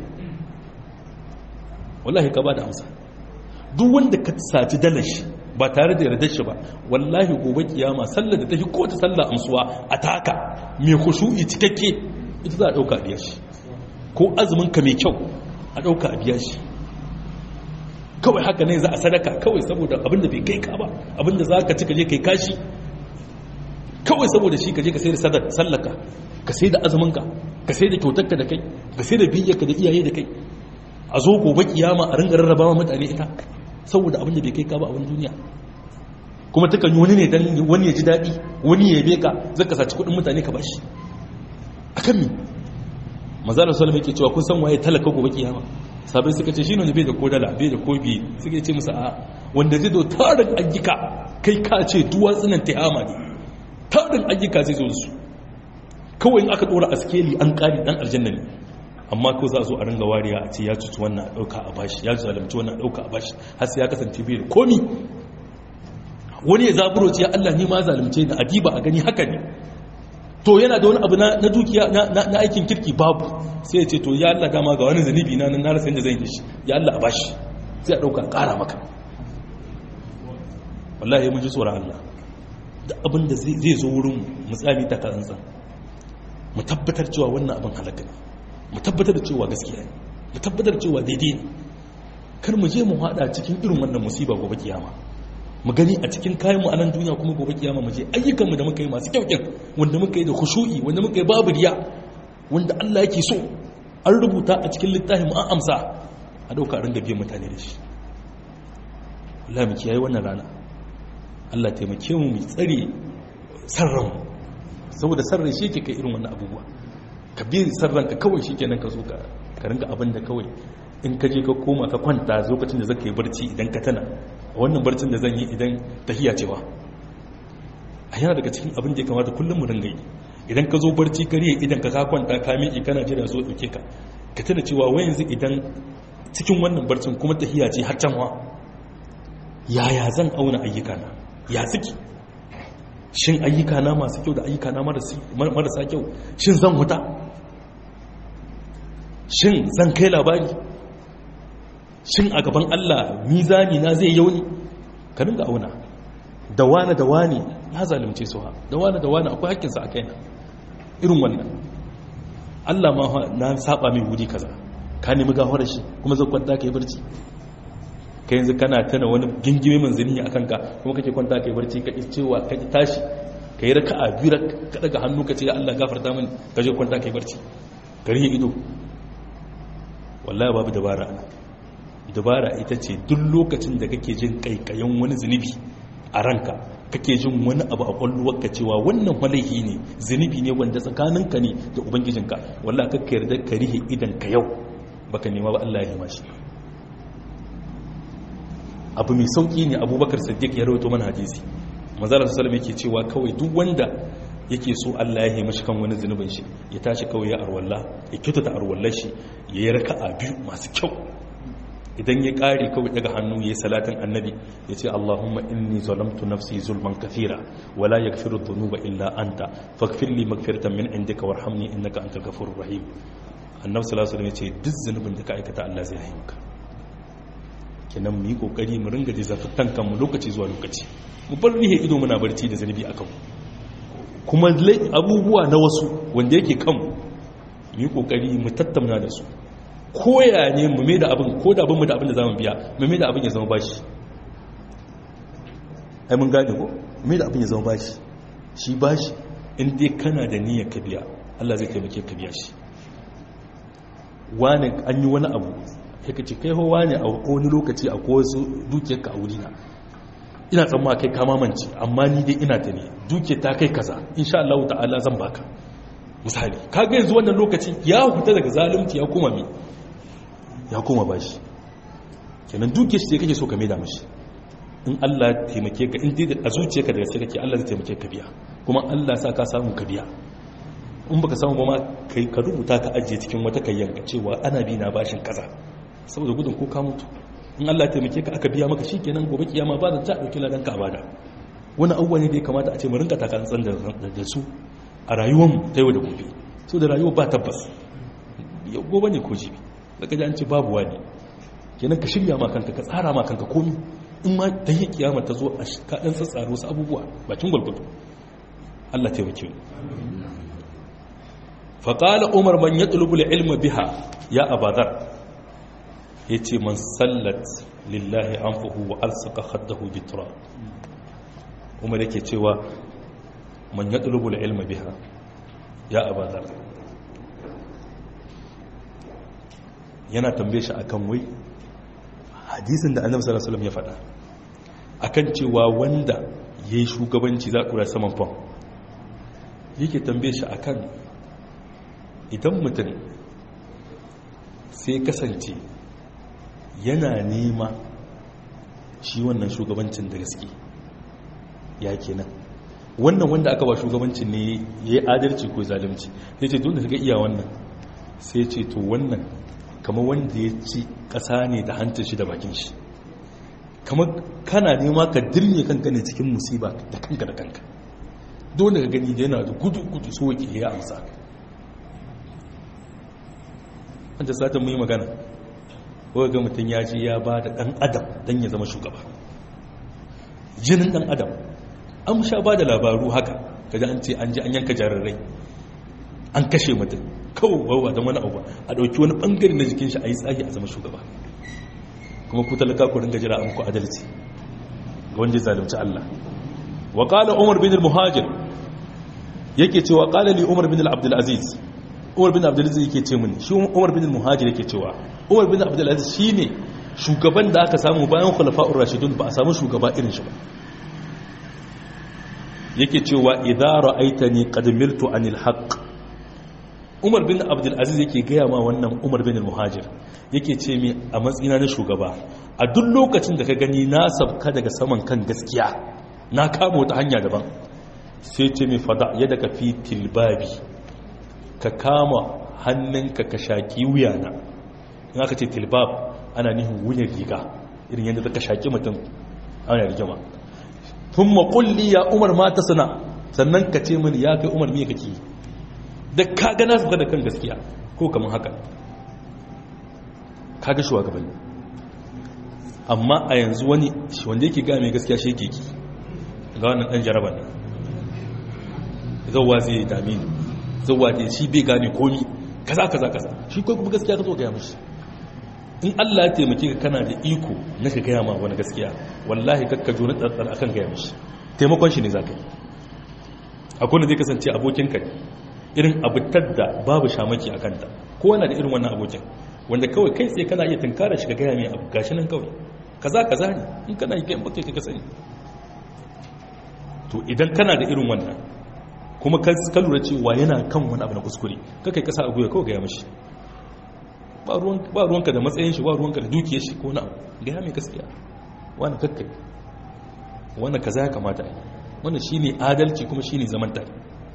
wallahi ka ba da amsa duk wanda ka saci dalar shi ba tare da yardar shi ba wallahi gobe kiyama sallar da ta fi kowace sallar amsuwa a taka mai kushu'i cikakke ita za a ɗauka a biya shi ko azumin ka mai kyau a ɗauka a biya shi kawai haka ne za a sadaka kawai saboda abinda bai kai ka ba abinda za ka ci ka je kai kashi kawai saboda shi ka je ka sai da sallaka ka sai da azuminka ka sai da kyautarka da kai ka sai da biyyarka da iyaye da kai a zo gobe kiyama a ringa rarraba mutane ita saboda abinda bai kai ka ba a wani duniya kuma takan yi wani ne dan wani ya ji daɗi wani ya yabe ka zaka saci kuɗin mutane ka bashi akan mi mazalar salama yake cewa kun san waye talaka gobe kiyama sabai suka ce shine wanda bai da ko dala bai da ko biye suka ce musu a wanda zai zo tarin ayyuka kai ka ce duwatsunan tihama ne tarin ayyuka zai zo su kawai in aka dora askeli an kari dan aljanna ne amma ko za a zo a ringa wariya a ce ya cuci wannan a dauka a bashi ya zalunci wannan a dauka a bashi har sai ya kasance bai da komi wani ya zaburo ce ya Allah ni ma zalunce ni adiba a gani haka ne to yana da wani abu na dukiya na aikin kirki babu sai ya ce to ya Allah dama ga wani zanibi na nan rasa yadda zan yi shi ya Allah a bashi sai a ɗauka ƙara maka wallahi mun ji tsoron Allah da abin da zai zo wurin mutsami ta karantsa mu tabbatar cewa wannan abin halaka ne mu tabbatar da cewa gaskiya ne mu tabbatar da cewa daidai ne kar mu je mu haɗa cikin irin wannan musiba gobe kiyama mu gani a cikin kayan mu a nan duniya kuma gobe kiyama mu je ayyukanmu da muka yi masu kyau kyan wanda muka yi da khushu'i wanda muka yi babu riya wanda Allah yake so an rubuta a cikin littafin mu an amsa a dauka a ringa biyan mutane da shi Allah mu kiyaye wannan rana Allah taimake mu mu tsare sarran saboda sarrai shi yake kai irin wannan abubuwa ka bi sarran ka kawai shikenan ka zo ka ka ringa abin da kawai in ka je ka koma ka kwanta lokacin da zaka yi barci idan ka tana wannan barcin da zan yi idan tahiya cewa a yana daga cikin abin da ya kamata kullum mu ringa yi idan ka zo barci ka riye idan ka kwanta ka miƙe kana jira zo ɗauke ka ka tana cewa wai yanzu idan cikin wannan barcin kuma tahiya ce har can wa yaya zan auna ayyukana ya suke shin ayyukana masu kyau da ayyukana marasa kyau shin zan huta shin zan kai labari shin a gaban Allah mizani na zai yauni ka dinga auna da wani da wani ya zalimce su ha da wani da wani akwai hakkinsa a kaina irin wannan Allah ma na saba mai wuri kaza ka nemi gafara shi kuma zai kwanta kai barci ka yanzu kana tana wani gingime manzini a kanka kuma kake kwanta kai barci ka cewa ka tashi ka yi raka'a biyu ka daga hannu ka ce ya Allah gafarta mini ka je kwanta kai barci ka rihe ido wallahi babu dabara ana dabara ita ce duk lokacin da kake jin kaikayen wani zunubi a ranka kake jin wani abu a kwalluwarka cewa wannan walaihi ne zunubi ne wanda tsakaninka ne da ubangijinka wallah kakka yarda ka rihe idan ka yau baka nema ba Allah ya nema shi abu mai sauki ne abubakar siddiq ya rawaito mana hadisi manzara sallallahu yake cewa kawai duk wanda yake so Allah ya haimashi kan wani zunubin shi ya tashi kawai ya arwalla ya kyautata arwallar shi ya yi raka'a biyu masu kyau idan ya kare kawai daga hannu ya yi salatin annabi ya ce Allahumma inni zalamtu nafsi zulman kathira wala yaghfiru dhunuba illa anta faghfir li maghfiratan min indika warhamni innaka antal ghafurur rahim annabi sallallahu alaihi wasallam ya ce duk zunubin da ka aikata Allah zai haimaka kenan mu yi kokari mu ringa jizafin kanmu lokaci zuwa lokaci mu bar rihe ido muna barci da zunubi akan kuma abubuwa na wasu wanda yake kanmu mu yi kokari mu tattauna da su koya ne mu mai da abin ko da abin mu da abin da zamu biya mu mai da abin ya zama bashi ai mun gane ko mai da abin ya zama bashi shi bashi in dai kana da niyyar ka biya Allah zai taimake ka biya shi wani an yi wani abu sai ka ce kai ho wani a wani lokaci a ko wasu dukiyar ka a wurina ina tsamma kai kama manci amma ni dai ina ta ne duke ta kai kaza insha Allah ta'ala zan baka misali kaga yanzu wannan lokaci ya huta daga zalunci ya koma mi ya koma bashi kenan duke shi kake so ka maida mashi in Allah taimake ka in dai a zuciyarka da gaske kake Allah zai taimake ka biya kuma Allah sa ka samu ka biya in baka samu ba ma kai ka rubuta ka ajiye cikin wata kayyanka cewa ana bi na bashin kaza saboda gudun ko ka mutu in Allah taimake ka aka biya maka shikenan gobe kiyama ba da ta dauki ladan ka bada wani abubuwa ne da ya kamata a ce mu rinka takantsan da su a rayuwar ta yau da gobe so da rayuwa ba tabbas yau gobe ne ko jibi daga ji an ce babu wani kenan ka shirya ma kanka ka tsara ma kanka komi in ma ta yi kiyama ta zo a kaɗan tsatsaro wasu abubuwa bakin gwalgwado Allah taimake mu faƙala umar man ya ɗulubula ilma biha ya abadar ya ce man sallat lillahi an fuhu wa alsaka haddahu bitra umar yake cewa man ya ɗulubula ilma biha ya abadar yana tambaye shi akan wai hadisin da annabi sallallahu alaihi wasallam ya faɗa akan cewa wanda yayi shugabanci za ku saman fam yake tambaye shi akan idan mutum sai kasance yana nema shi wannan shugabancin da gaske ya kenan wannan wanda aka ba shugabancin ne ya yi adalci ko zalimci ya ce dole ga iya wannan sai ce to wannan kama wanda ya ci ƙasa ne da hantar shi da bakin shi kama kana nema ka dirne kanka ne cikin musiba da kanka da kanka dole ka gani da yana da gudu-gudu so ke ya amsa wanda satin mu yi magana ko ga mutum ya ji ya ba da ɗan adam don ya zama shugaba jinin ɗan adam an sha ba da labaru haka kaji an ce an ji an yanka jarirai an kashe mutum kawo wawa don wani abu a ɗauki wani ɓangare na jikin shi a yi tsagi a zama shugaba kuma ku talaka ku ringa jira a muku adalci ga wanda ya zalunci Allah wa qala Umar bin al-Muhajir yake cewa qala li Umar bin al-Abdul Aziz Umar bin Abdul Aziz yake ce mini shi Umar bin al-Muhajir yake cewa Umar bin Abdul Aziz shine shugaban da aka samu bayan khulafa'ur rashidun ba a samu shugaba irin shi ba yake cewa idza ra'aitani qad miltu anil haqq umar bin abdulaziz yake gaya ma wannan umar bin muhajir yake ce mi a matsina na shugaba a duk lokacin da ka gani na sabka daga saman kan gaskiya na kama wata hanya daban sai ce mi fada yadda ka fi tilbabi ka kama hannunka ka shaki wuyana in aka ce tilbab ana nihin wuyan riga irin yadda ka shaki mutum ana rigima tun makulli ya umar mata sana sannan ka ce mini ya kai umar me kake yi da ka gana su da kan gaskiya ko kamar haka ka ga shugabanni amma a yanzu wani wanda yake ga mai gaskiya shi yake ga wannan dan jaraban nan zauwa zai dame ni zauwa da shi bai gane komi kaza kaza kaza shi ko kuma gaskiya ka zo gaya mishi in Allah ya taimake ka kana da iko na ka gaya ma wani gaskiya wallahi kakka jo na tsantsar akan gaya mishi taimakon shi ne za ka yi akwai da zai kasance abokinka ne irin abutar da babu shamaki a kanta ko yana da irin wannan abokin wanda kawai kai tsaye kana iya tunkara shi ka gaya mai abu gashi nan kawai kaza kaza ne in kana yi kayan bakai ka sani to idan kana da irin wannan kuma ka lura cewa yana kan wani abu na kuskure ka kai kasa a guya kawai gaya mashi ba ruwanka da matsayin shi ba ruwanka da dukiyar shi ko na abu gaya mai gaskiya wani kakkai wani kaza ya kamata yi wannan shine adalci kuma shine zaman tare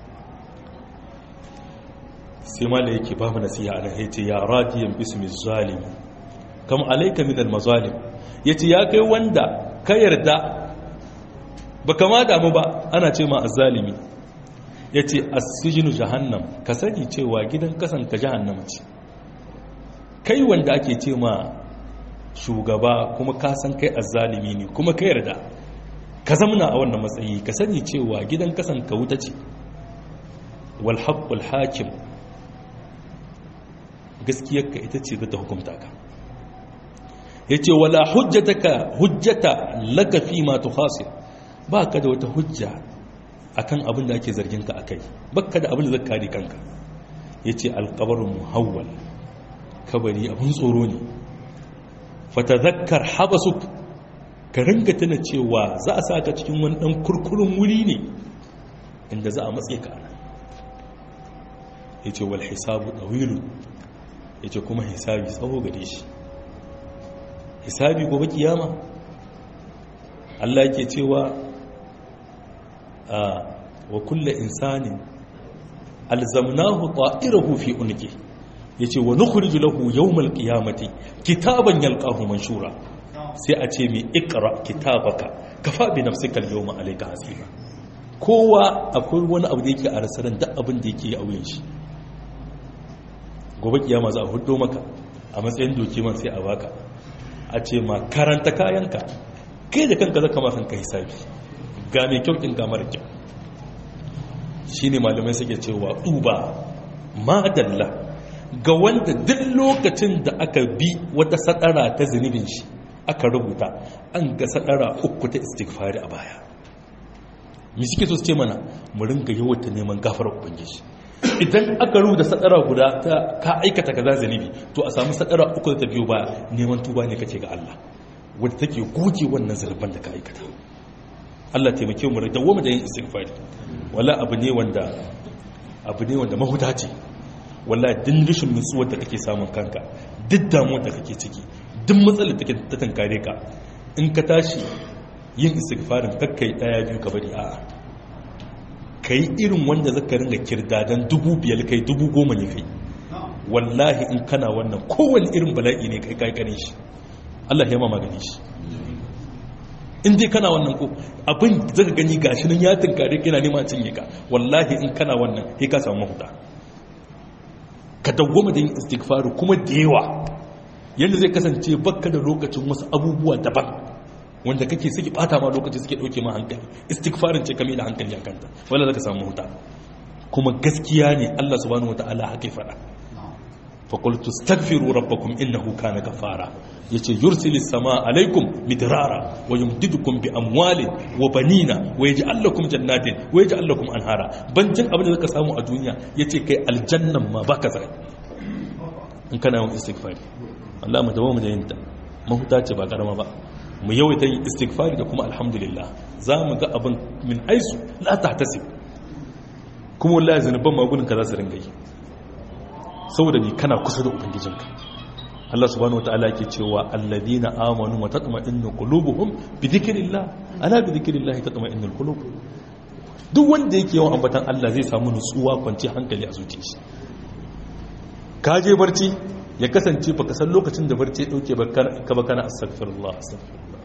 sai mala yake ba mu nasiha ana yace ya radiyan bismi zalimi kam alayka min almazalim yace ya kai wanda ka yarda ba kama damu ba ana ce ma azzalimi yace as-sijnu jahannam ka sani cewa gidan kasan ka jahannama ce kai wanda ake ce ma shugaba kuma ka san kai azzalimi ne kuma ka yarda ka zamna a wannan matsayi ka sani cewa gidan kasan ka wuta ce wal haqqul hakim gaskiyarka ita ce za ta hukumta ka ya ce wala hujjataka hujjata laka fi ma tukhasir ba ka da wata hujja akan abin da ake zargin ka akai baka da abin da zaka kare kanka ya ce alƙabarin muhawwal kabari abin tsoro ne fatadhakkar habasuk ka ringa tana cewa za a sa ka cikin wani ɗan kurkurun wuri ne inda za a matse ka yace wal hisabu tawilu yace kuma hisabi tsawo gare shi hisabi gobe kiyama Allah yake cewa a wa kullu insanin alzamnahu ta'irahu fi unqi yace wa nukhriju lahu yawmal qiyamati kitaban yalqahu manshura sai a ce mai ikra kitabaka kafa bi nafsika al-yawma alayka hasiba kowa akwai wani abu da yake a rasaran duk abin da yake a wuyan shi gobe kiyama za a hudo maka a matsayin doki man sai a baka a ce ma karanta kayanka kai da kanka zaka ma kanka hisabi ga mai kyau din ga mara kyau shine malamai suke cewa duba madalla ga wanda duk lokacin da aka bi wata sadara ta zunubin shi aka rubuta an ga sadara uku ta istighfari a baya mi suke so su ce mana mu ringa yawata neman gafarar ubangiji idan aka rubuta sadara guda ta ka aikata kaza zunubi to a samu sadara uku da ta biyo baya neman tuba ne kace ga Allah wadda take goge wannan zarban da ka aikata Allah taimake mu da wama da yin istighfari wala abu ne wanda abu ne wanda mahuta ce walla dindishin nutsuwar da kake samun kanka duk damuwar da kake ciki duk matsalar da ta tankare ka in ka tashi yin istighfarin kakkai daya biyu ka bari a'a kai irin wanda zaka ringa kirdadan dubu biyar kai dubu goma ne kai wallahi in kana wannan kowane irin bala'i ne kai kai kane shi Allah ya ma magani shi in dai kana wannan ko abin zaka gani gashi nan ya tunkare kana nema cinye ka wallahi in kana wannan sai ka samu mahuta ka dawwama da yin istighfaru kuma da yawa yanda zai kasance bakka da lokacin wasu abubuwa daban wanda kake suke bata ma lokaci suke dauke ma hankali istighfarin ce kamar da hankali akanta wala zaka samu mahuta kuma gaskiya ne Allah subhanahu wataala haka ya faɗa فقلت استغفروا ربكم إنه كان غفارا yace yursil sama alaikum midrara wa yumdidukum bi amwalin wa banina wa yaj'al lakum jannatin wa yaj'al lakum anhara bancin abin da zaka samu a duniya yace kai aljannan ma baka zai in kana yawan istighfari Allah mu dawo mu da yinta mahuta ce ba karama ba mu yawaita yin istighfari da kuma alhamdulillah za mu ga abin min haisu la tahtasib kuma wallahi zanuban magunin ka za su ringa yi saboda ni kana kusa da ubangijinka Allah subhanahu wataala yake cewa alladina amanu wa tatma'innu qulubuhum bi dhikrillah ala bi dhikrillah tatma'innul qulub duk wanda yake yawan ambatan Allah zai samu nutsuwa kwanci hankali a zuciyarsa ka je barci ya kasance baka san lokacin da barci ya dauke ba ka ba kana astaghfirullah astaghfirullah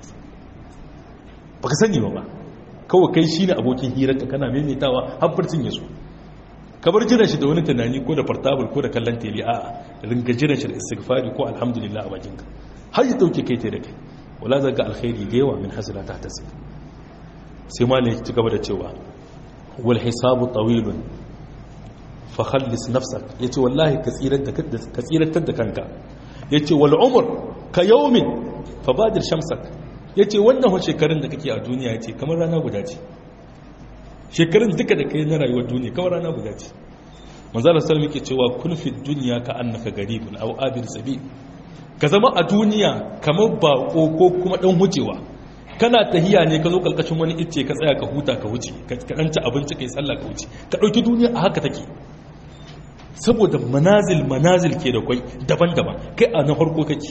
baka sani ba kawai kai shine abokin hirarka kana maimaitawa har barcin ya zo kabar jiran shi da wani tunani ko da portable ko da kallon tele a ringa jiran shi da istighfari ko alhamdulillah a bakinka har yi dauke kai ta da kai wala zaga alkhairi da yawa min hasila ta tasi sai malai ya ci gaba da cewa wal hisabu tawilun fa khallis nafsak yace wallahi ka tsirar da ka tsiratar da kanka yace wal umr ka yawmin fa badir shamsak yace wannan shekarun da kake a duniya yace kamar rana guda ce shekarun duka da kai na rayuwar duniya kawai rana guda ce manzala sallam yake cewa kun fi duniya ka annaka garibun aw abir sabi ka zama a duniya kamar bako ko kuma dan hucewa kana tahiya ne ka zo kalkashin wani icce ka tsaya ka huta ka wuce ka dan ci abinci kai sallah ka wuce ka dauki duniya a haka take saboda manazil manazil ke da kwai daban-daban kai a na farko kake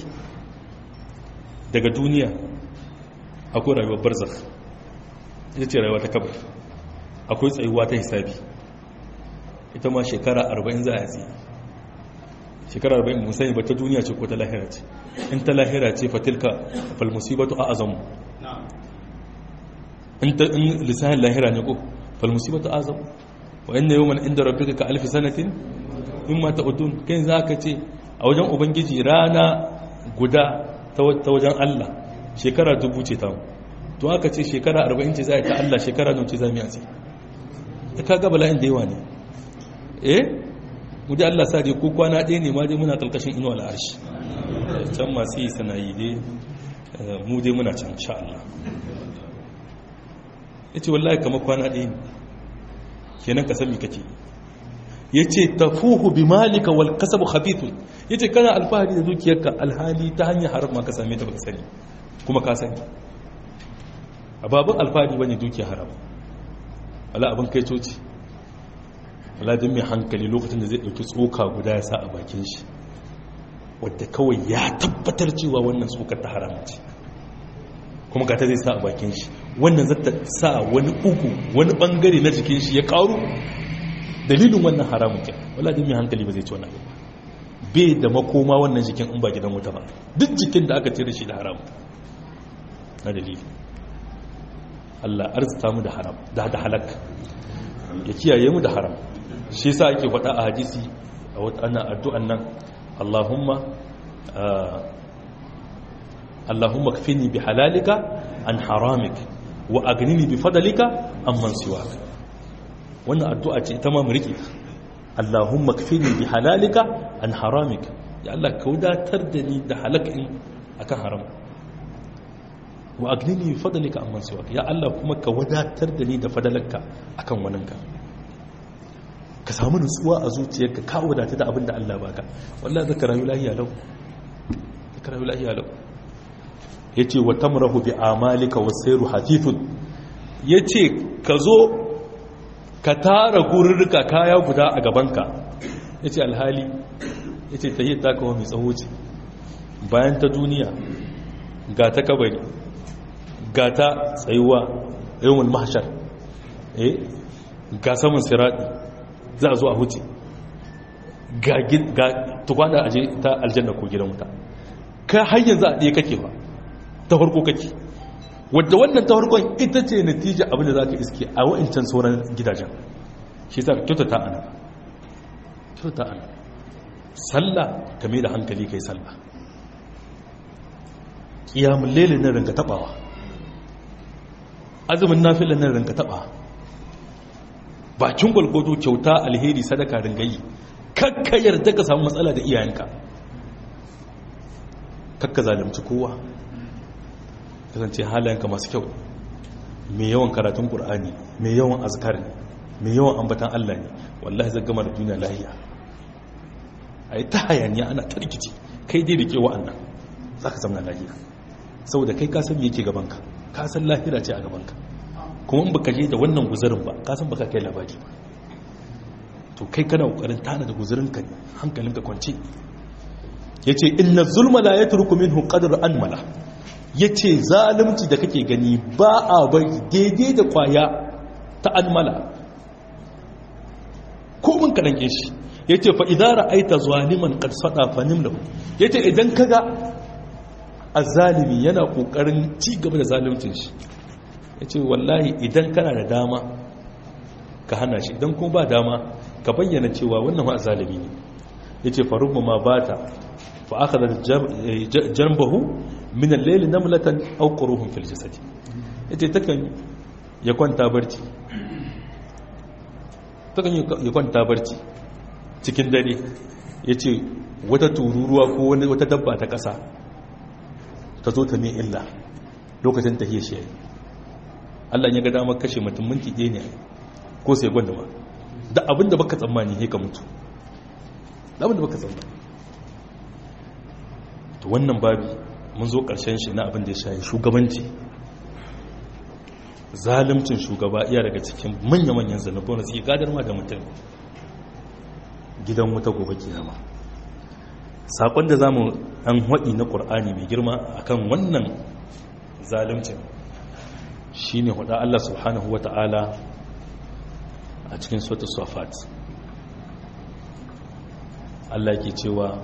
daga duniya akwai rayuwar barzakh ita ce rayuwa ta kabar akwai tsayuwa ta hisabi ita ma shekara 40 za a yi shekara 40 musayi ba ta duniya ce ko ta lahira ce in ta lahira ce fatilka falmusibatu a azamu in lissahin lahira ne ko falmusibatu a azamu wa inna yawman inda rabbika ka alfi sanatin mimma ta'udun kai za ka ce a wajen ubangiji rana guda ta wajen Allah shekara dubu ce ta to aka ce shekara 40 ce za a ta Allah shekara nan ce za mu yi a ka ga bala'in da yawa ne eh mu dai Allah sa dai ko kwana ɗaya ne ma dai muna kalkashin inuwa al'arshi can masu yi sanayi dai mu dai muna can sha Allah ya ce wallahi kama kwana ɗaya ne kenan ka sami kake ya ce tafuhu bi malika wal kasabu khabithun ya ce kana alfahari da dukiyarka alhali ta hanyar haram ma ka same ta baka sani kuma ka sani a babin alfahari bane dukiyar haram wala abin kai coci waladin mai hankali lokacin da zai ɗauki tsoka guda ya sa a bakin shi wadda kawai ya tabbatar cewa wannan tsokar ta haramci kuma ga ta zai sa a bakin shi wannan zata sa wani uku wani bangare na jikin shi ya karu dalilin wannan haramun ke waladin mai hankali ba zai ci wannan bai da makoma wannan jikin in ba gidan wuta ba duk jikin da aka cire shi da haram na dalili Allah arzita mu da haram da da halak ya kiyaye mu da haram shi yasa ake faɗa a hadisi a wata ana addu'an nan Allahumma Allahumma kfini bi halalika an haramik wa agnini bi fadlika amman siwak wannan addu'a ce ita ma mu rike Allahumma kfini bi halalika an haramik ya Allah ka wadatar da ni da halakin akan haram wa agnini bi fadlika amman siwak ya Allah kuma ka wadatar da ni da fadalarka akan waninka ka samu nutsuwa a zuciyarka ka wadata da abin da Allah baka wallahi zaka rayu lahiya lau zaka rayu lahiya lau yace wa tamrahu bi amalika wa sayru hafifun yace ka zo ka tara gururruka kaya guda a gabanka yace alhali yace tahiyyar ta kawo mai tsawo ce bayan ta duniya ga ta kabari ga ta tsayuwa yawon mahashar eh ga saman siradi za a zo a huce ga tukwana aje ta aljanna ko gidan wuta ka hanyar za a ɗaya kake ba ta farko kake wadda wannan ta farkon ita ce natija abinda za ka iske a wa'incan sauran gidajen shi sa kyautata ana kyautata ana sallah ka mai da hankali kai sallah ƙiyamun lele na rinka taɓawa azumin nafilin nan rinka taɓa bakin gwalgwado kyauta alheri sadaka ringayi kakka yarda ka samu matsala da iyayenka kakka zalimci kowa kasance halayenka masu kyau mai yawan karatun ƙur'ani mai yawan azkar ne mai yawan ambatan Allah ne wallahi zai gama da duniya lahiya a yi ta hayaniya ana ta rikici kai dai da ke wa'annan za ka zama lahiya saboda kai kasan yake gabanka kasan lahira ce a gabanka kuma in baka je da wannan guzarin ba kasan baka kai labari ba to kai kana kokarin tana da guzarin ka hankalinka kwance yace inna zulma la yatruku minhu qadr anmala yace zalunci da kake gani ba a bari daidai da kwaya ta anmala ko mun ka danke shi yace fa idza ra'aita zaliman qad sada fanim lahu yace idan kaga azzalimi yana kokarin ci gaba da zaluncin shi yace wallahi idan kana da dama ka hana shi idan kuma ba dama ka bayyana cewa wannan ma azzalimi ne yace farubba ma bata fa akhadha janbahu min al-layl namlatan aw quruhum fil jasad yace takan ya kwanta barci takan ya kwanta barci cikin dare yace wata tururuwa ko wata dabba ta kasa ta zo ta mai illa lokacin tahiyar shi yayi Allah ya ga damar kashe mutum minti ɗaya ne ko sai gwanda ba da abinda baka tsammani ne ka mutu da abinda baka tsammani to wannan babi mun zo ƙarshen shi na abin da ya shayi shugabanci zalimcin shugaba iya daga cikin manya-manyan zanubon da suke gadar ma da mutum gidan wuta gobe kiyama saƙon da za mu ɗan haɗi na ƙur'ani mai girma akan wannan zalimcin shi ne haɗa Allah subhanahu wa ta'ala a cikin sautu safat Allah ke cewa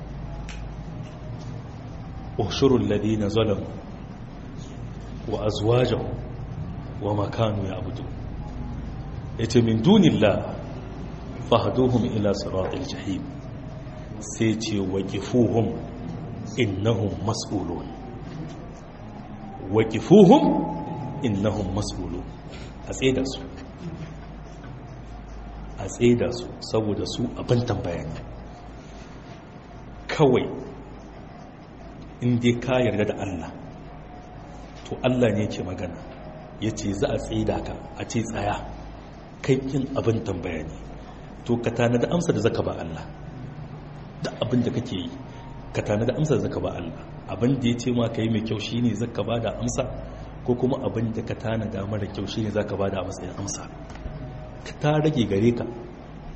ushurul ladina zalamu wa azwajahu wa makanu ya abudu yace min dunillah fahduhum ila siratil jahim sai ce waqifuhum innahum mas'ulun waqifuhum innahum mas'ulun a tsaida su a tsaida su saboda su abin tambaya ne kawai in dai ka yarda da Allah to Allah ne ke magana ya ce za a tsaida ka a ce tsaya kai yin abin tambaya ne to ka tana da amsa da zaka ba Allah da abin da kake yi ka tana da amsa da zaka ba Allah abin da ya ce ma ka yi mai kyau shi ne zaka ba da amsa ko kuma abin da ka tana da mara kyau shi ne zaka ba da matsayin amsa ka ta rage gare ka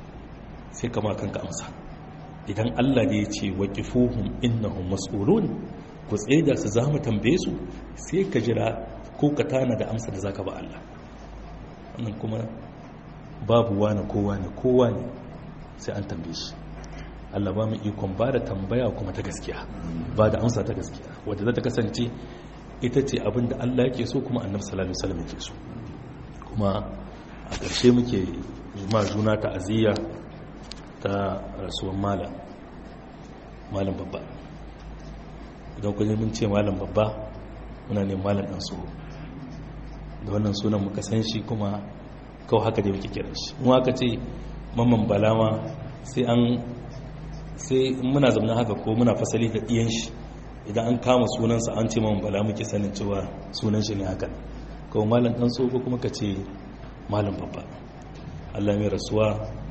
sai kama kanka amsa idan Allah ne ya ce waqifuhum innahum mas'ulun ku tsaida su za mu tambaye su sai ka jira ko ka tana da amsa da zaka ba Allah wannan kuma babu wani kowa ne kowa ne sai an tambaye shi Allah ba mu ikon ba da tambaya kuma ta gaskiya ba da amsa ta gaskiya wadda za ta kasance ita ce abin da Allah yake so kuma annabi sallallahu alaihi wasallam yake so kuma a ƙarshe muke ma juna ta'aziyya ta rasuwan malam malam babba idan kun mun ce malam babba muna ne malam dan so da wannan sunan muka san shi kuma kawai haka dai muke kiran shi mu aka ce mamman balama sai an sai muna zama haka ko muna fasali da ɗiyan shi idan an kama sunansa an ce mamman bala muke sanin cewa sunan shi ne haka kawai malam ɗan tsoho kuma ka ce malam babba allah mai rasuwa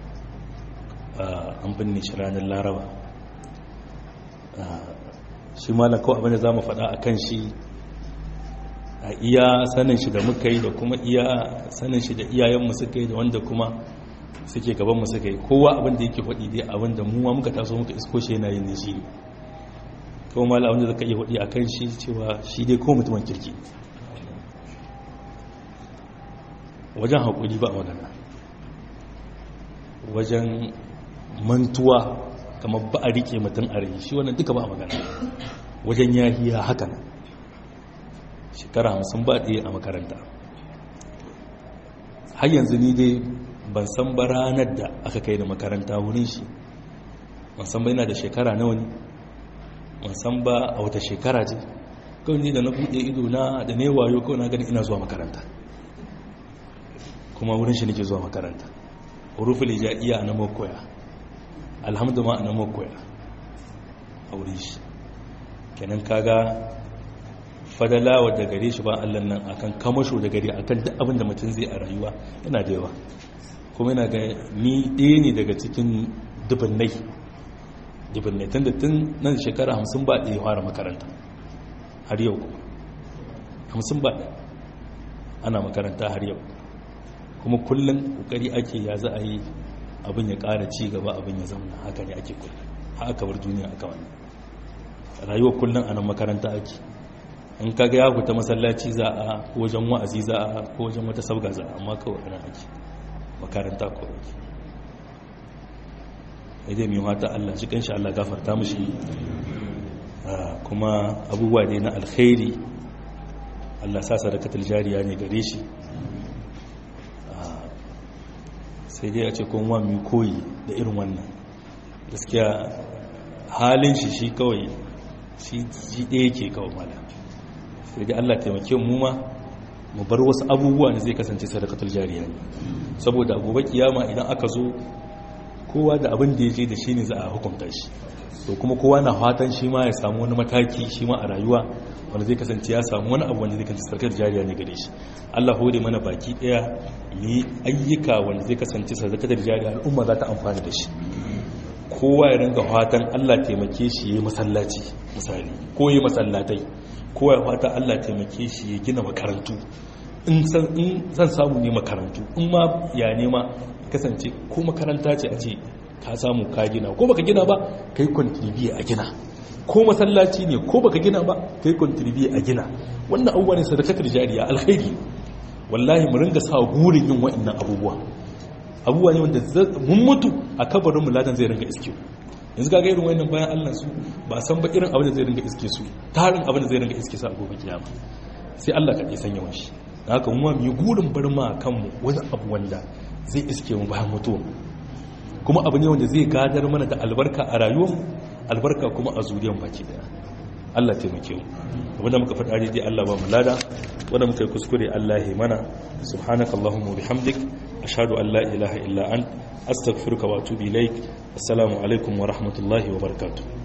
an binne shi ranar laraba shi malam kawai abinda za mu faɗa a kan shi a iya sanin shi da muka yi da kuma iya sanin shi da iyayenmu suka yi da wanda kuma suke gabanmu suka yi kowa abinda yake faɗi dai abinda mu ma muka taso muka isko shi yana yin ne shi kuma mala abinda zaka iya faɗi a kan shi cewa shi dai ko mutumin kirki wajen haƙuri ba magana wajen mantuwa kamar ba a riƙe mutum a rai shi wannan duka ba a magana wajen yahiya haka nan shekara hamsin ba ɗaya a makaranta har yanzu ni dai ban san ba ranar da aka kai da makaranta wurin shi ban san ba yana da shekara nawa ne ban san ba a wata shekara ce kawai ni da na buɗe ido na da ne wayo kawai na gani ina zuwa makaranta kuma wurin shi nake zuwa makaranta hurufin iya na makoya alhamdu ma na makoya a wurin shi kenan kaga fadalawa da gare shi ba Allah nan akan kamasho da gare akan duk abin da mutum zai a rayuwa yana da yawa kuma yana ga ni ɗaya ne daga cikin dubunnai dubunnai tun da tun nan shekara hamsin ba ɗaya fara makaranta har yau kuma hamsin ba ana makaranta har yau kuma kullum ƙoƙari ake ya za a yi abin ya ƙara ci gaba abin ya zama haka ne ake kullum haka bar duniya aka wani rayuwa kullum a nan makaranta ake in kaga ya fita masallaci za a ko wajen wa'azi za a ko wajen wata sabga za a amma kawai ana ake makaranta ko ake idan mai wata Allah shi kanshi Allah gafarta mishi kuma abubuwa ne na alkhairi Allah sa sadakatul jariya ne gare shi sai dai a ce kuma mu koyi da irin wannan gaskiya halin shi shi kawai shi ɗaya ke kawai mala sai dai Allah taimake mu ma mu bar wasu abubuwa ne zai kasance sadakatul jariya ne saboda gobe kiyama idan aka zo kowa da abin da ya je da shi ne za a hukunta shi to kuma kowa na fatan shi ma ya samu wani mataki shi ma a rayuwa wanda zai kasance ya samu wani abu wanda zai kasance sadakatul jariya ne gare shi Allah hore mana baki daya mu ayyuka wanda zai kasance sadakatul jariya al'umma za ta amfana da shi kowa ya ringa fatan Allah taimake shi ya masallaci misali ko ya masallatai kowa ya fata Allah taimake shi ya gina makarantu in zan samu ne makarantu in ma ya nema kasance ko makaranta ce a ce ka samu ka gina ko baka gina ba kai contribute a gina ko masallaci ne ko baka gina ba kai contribute a gina wannan abubuwa ne sadakatar jariya alkhairi wallahi mu ringa sa gurin yin wa'annan abubuwa abubuwa ne wanda mun mutu a kabarin mu ladan zai ringa iske yanzu ga irin wayannan bayan Allah su ba san ba irin abin da zai ringa iske su tarin abin da zai ringa iske su a gobe kiyama sai Allah ka ya sanya shi haka mu mu gurin bar ma kanmu wani abu wanda zai iske mu bayan mutuwa kuma abu ne wanda zai gadar mana da albarka a rayuwar albarka kuma a zuriyar baki daya Allah taimake mu wanda muka faɗa daidai Allah ba mu lada wanda muka yi kuskure Allah ya mana subhanakallahumma wa bihamdik ashhadu an la ilaha illa ant astaghfiruka wa atubu ilaik assalamu alaikum wa rahmatullahi wa barakatuh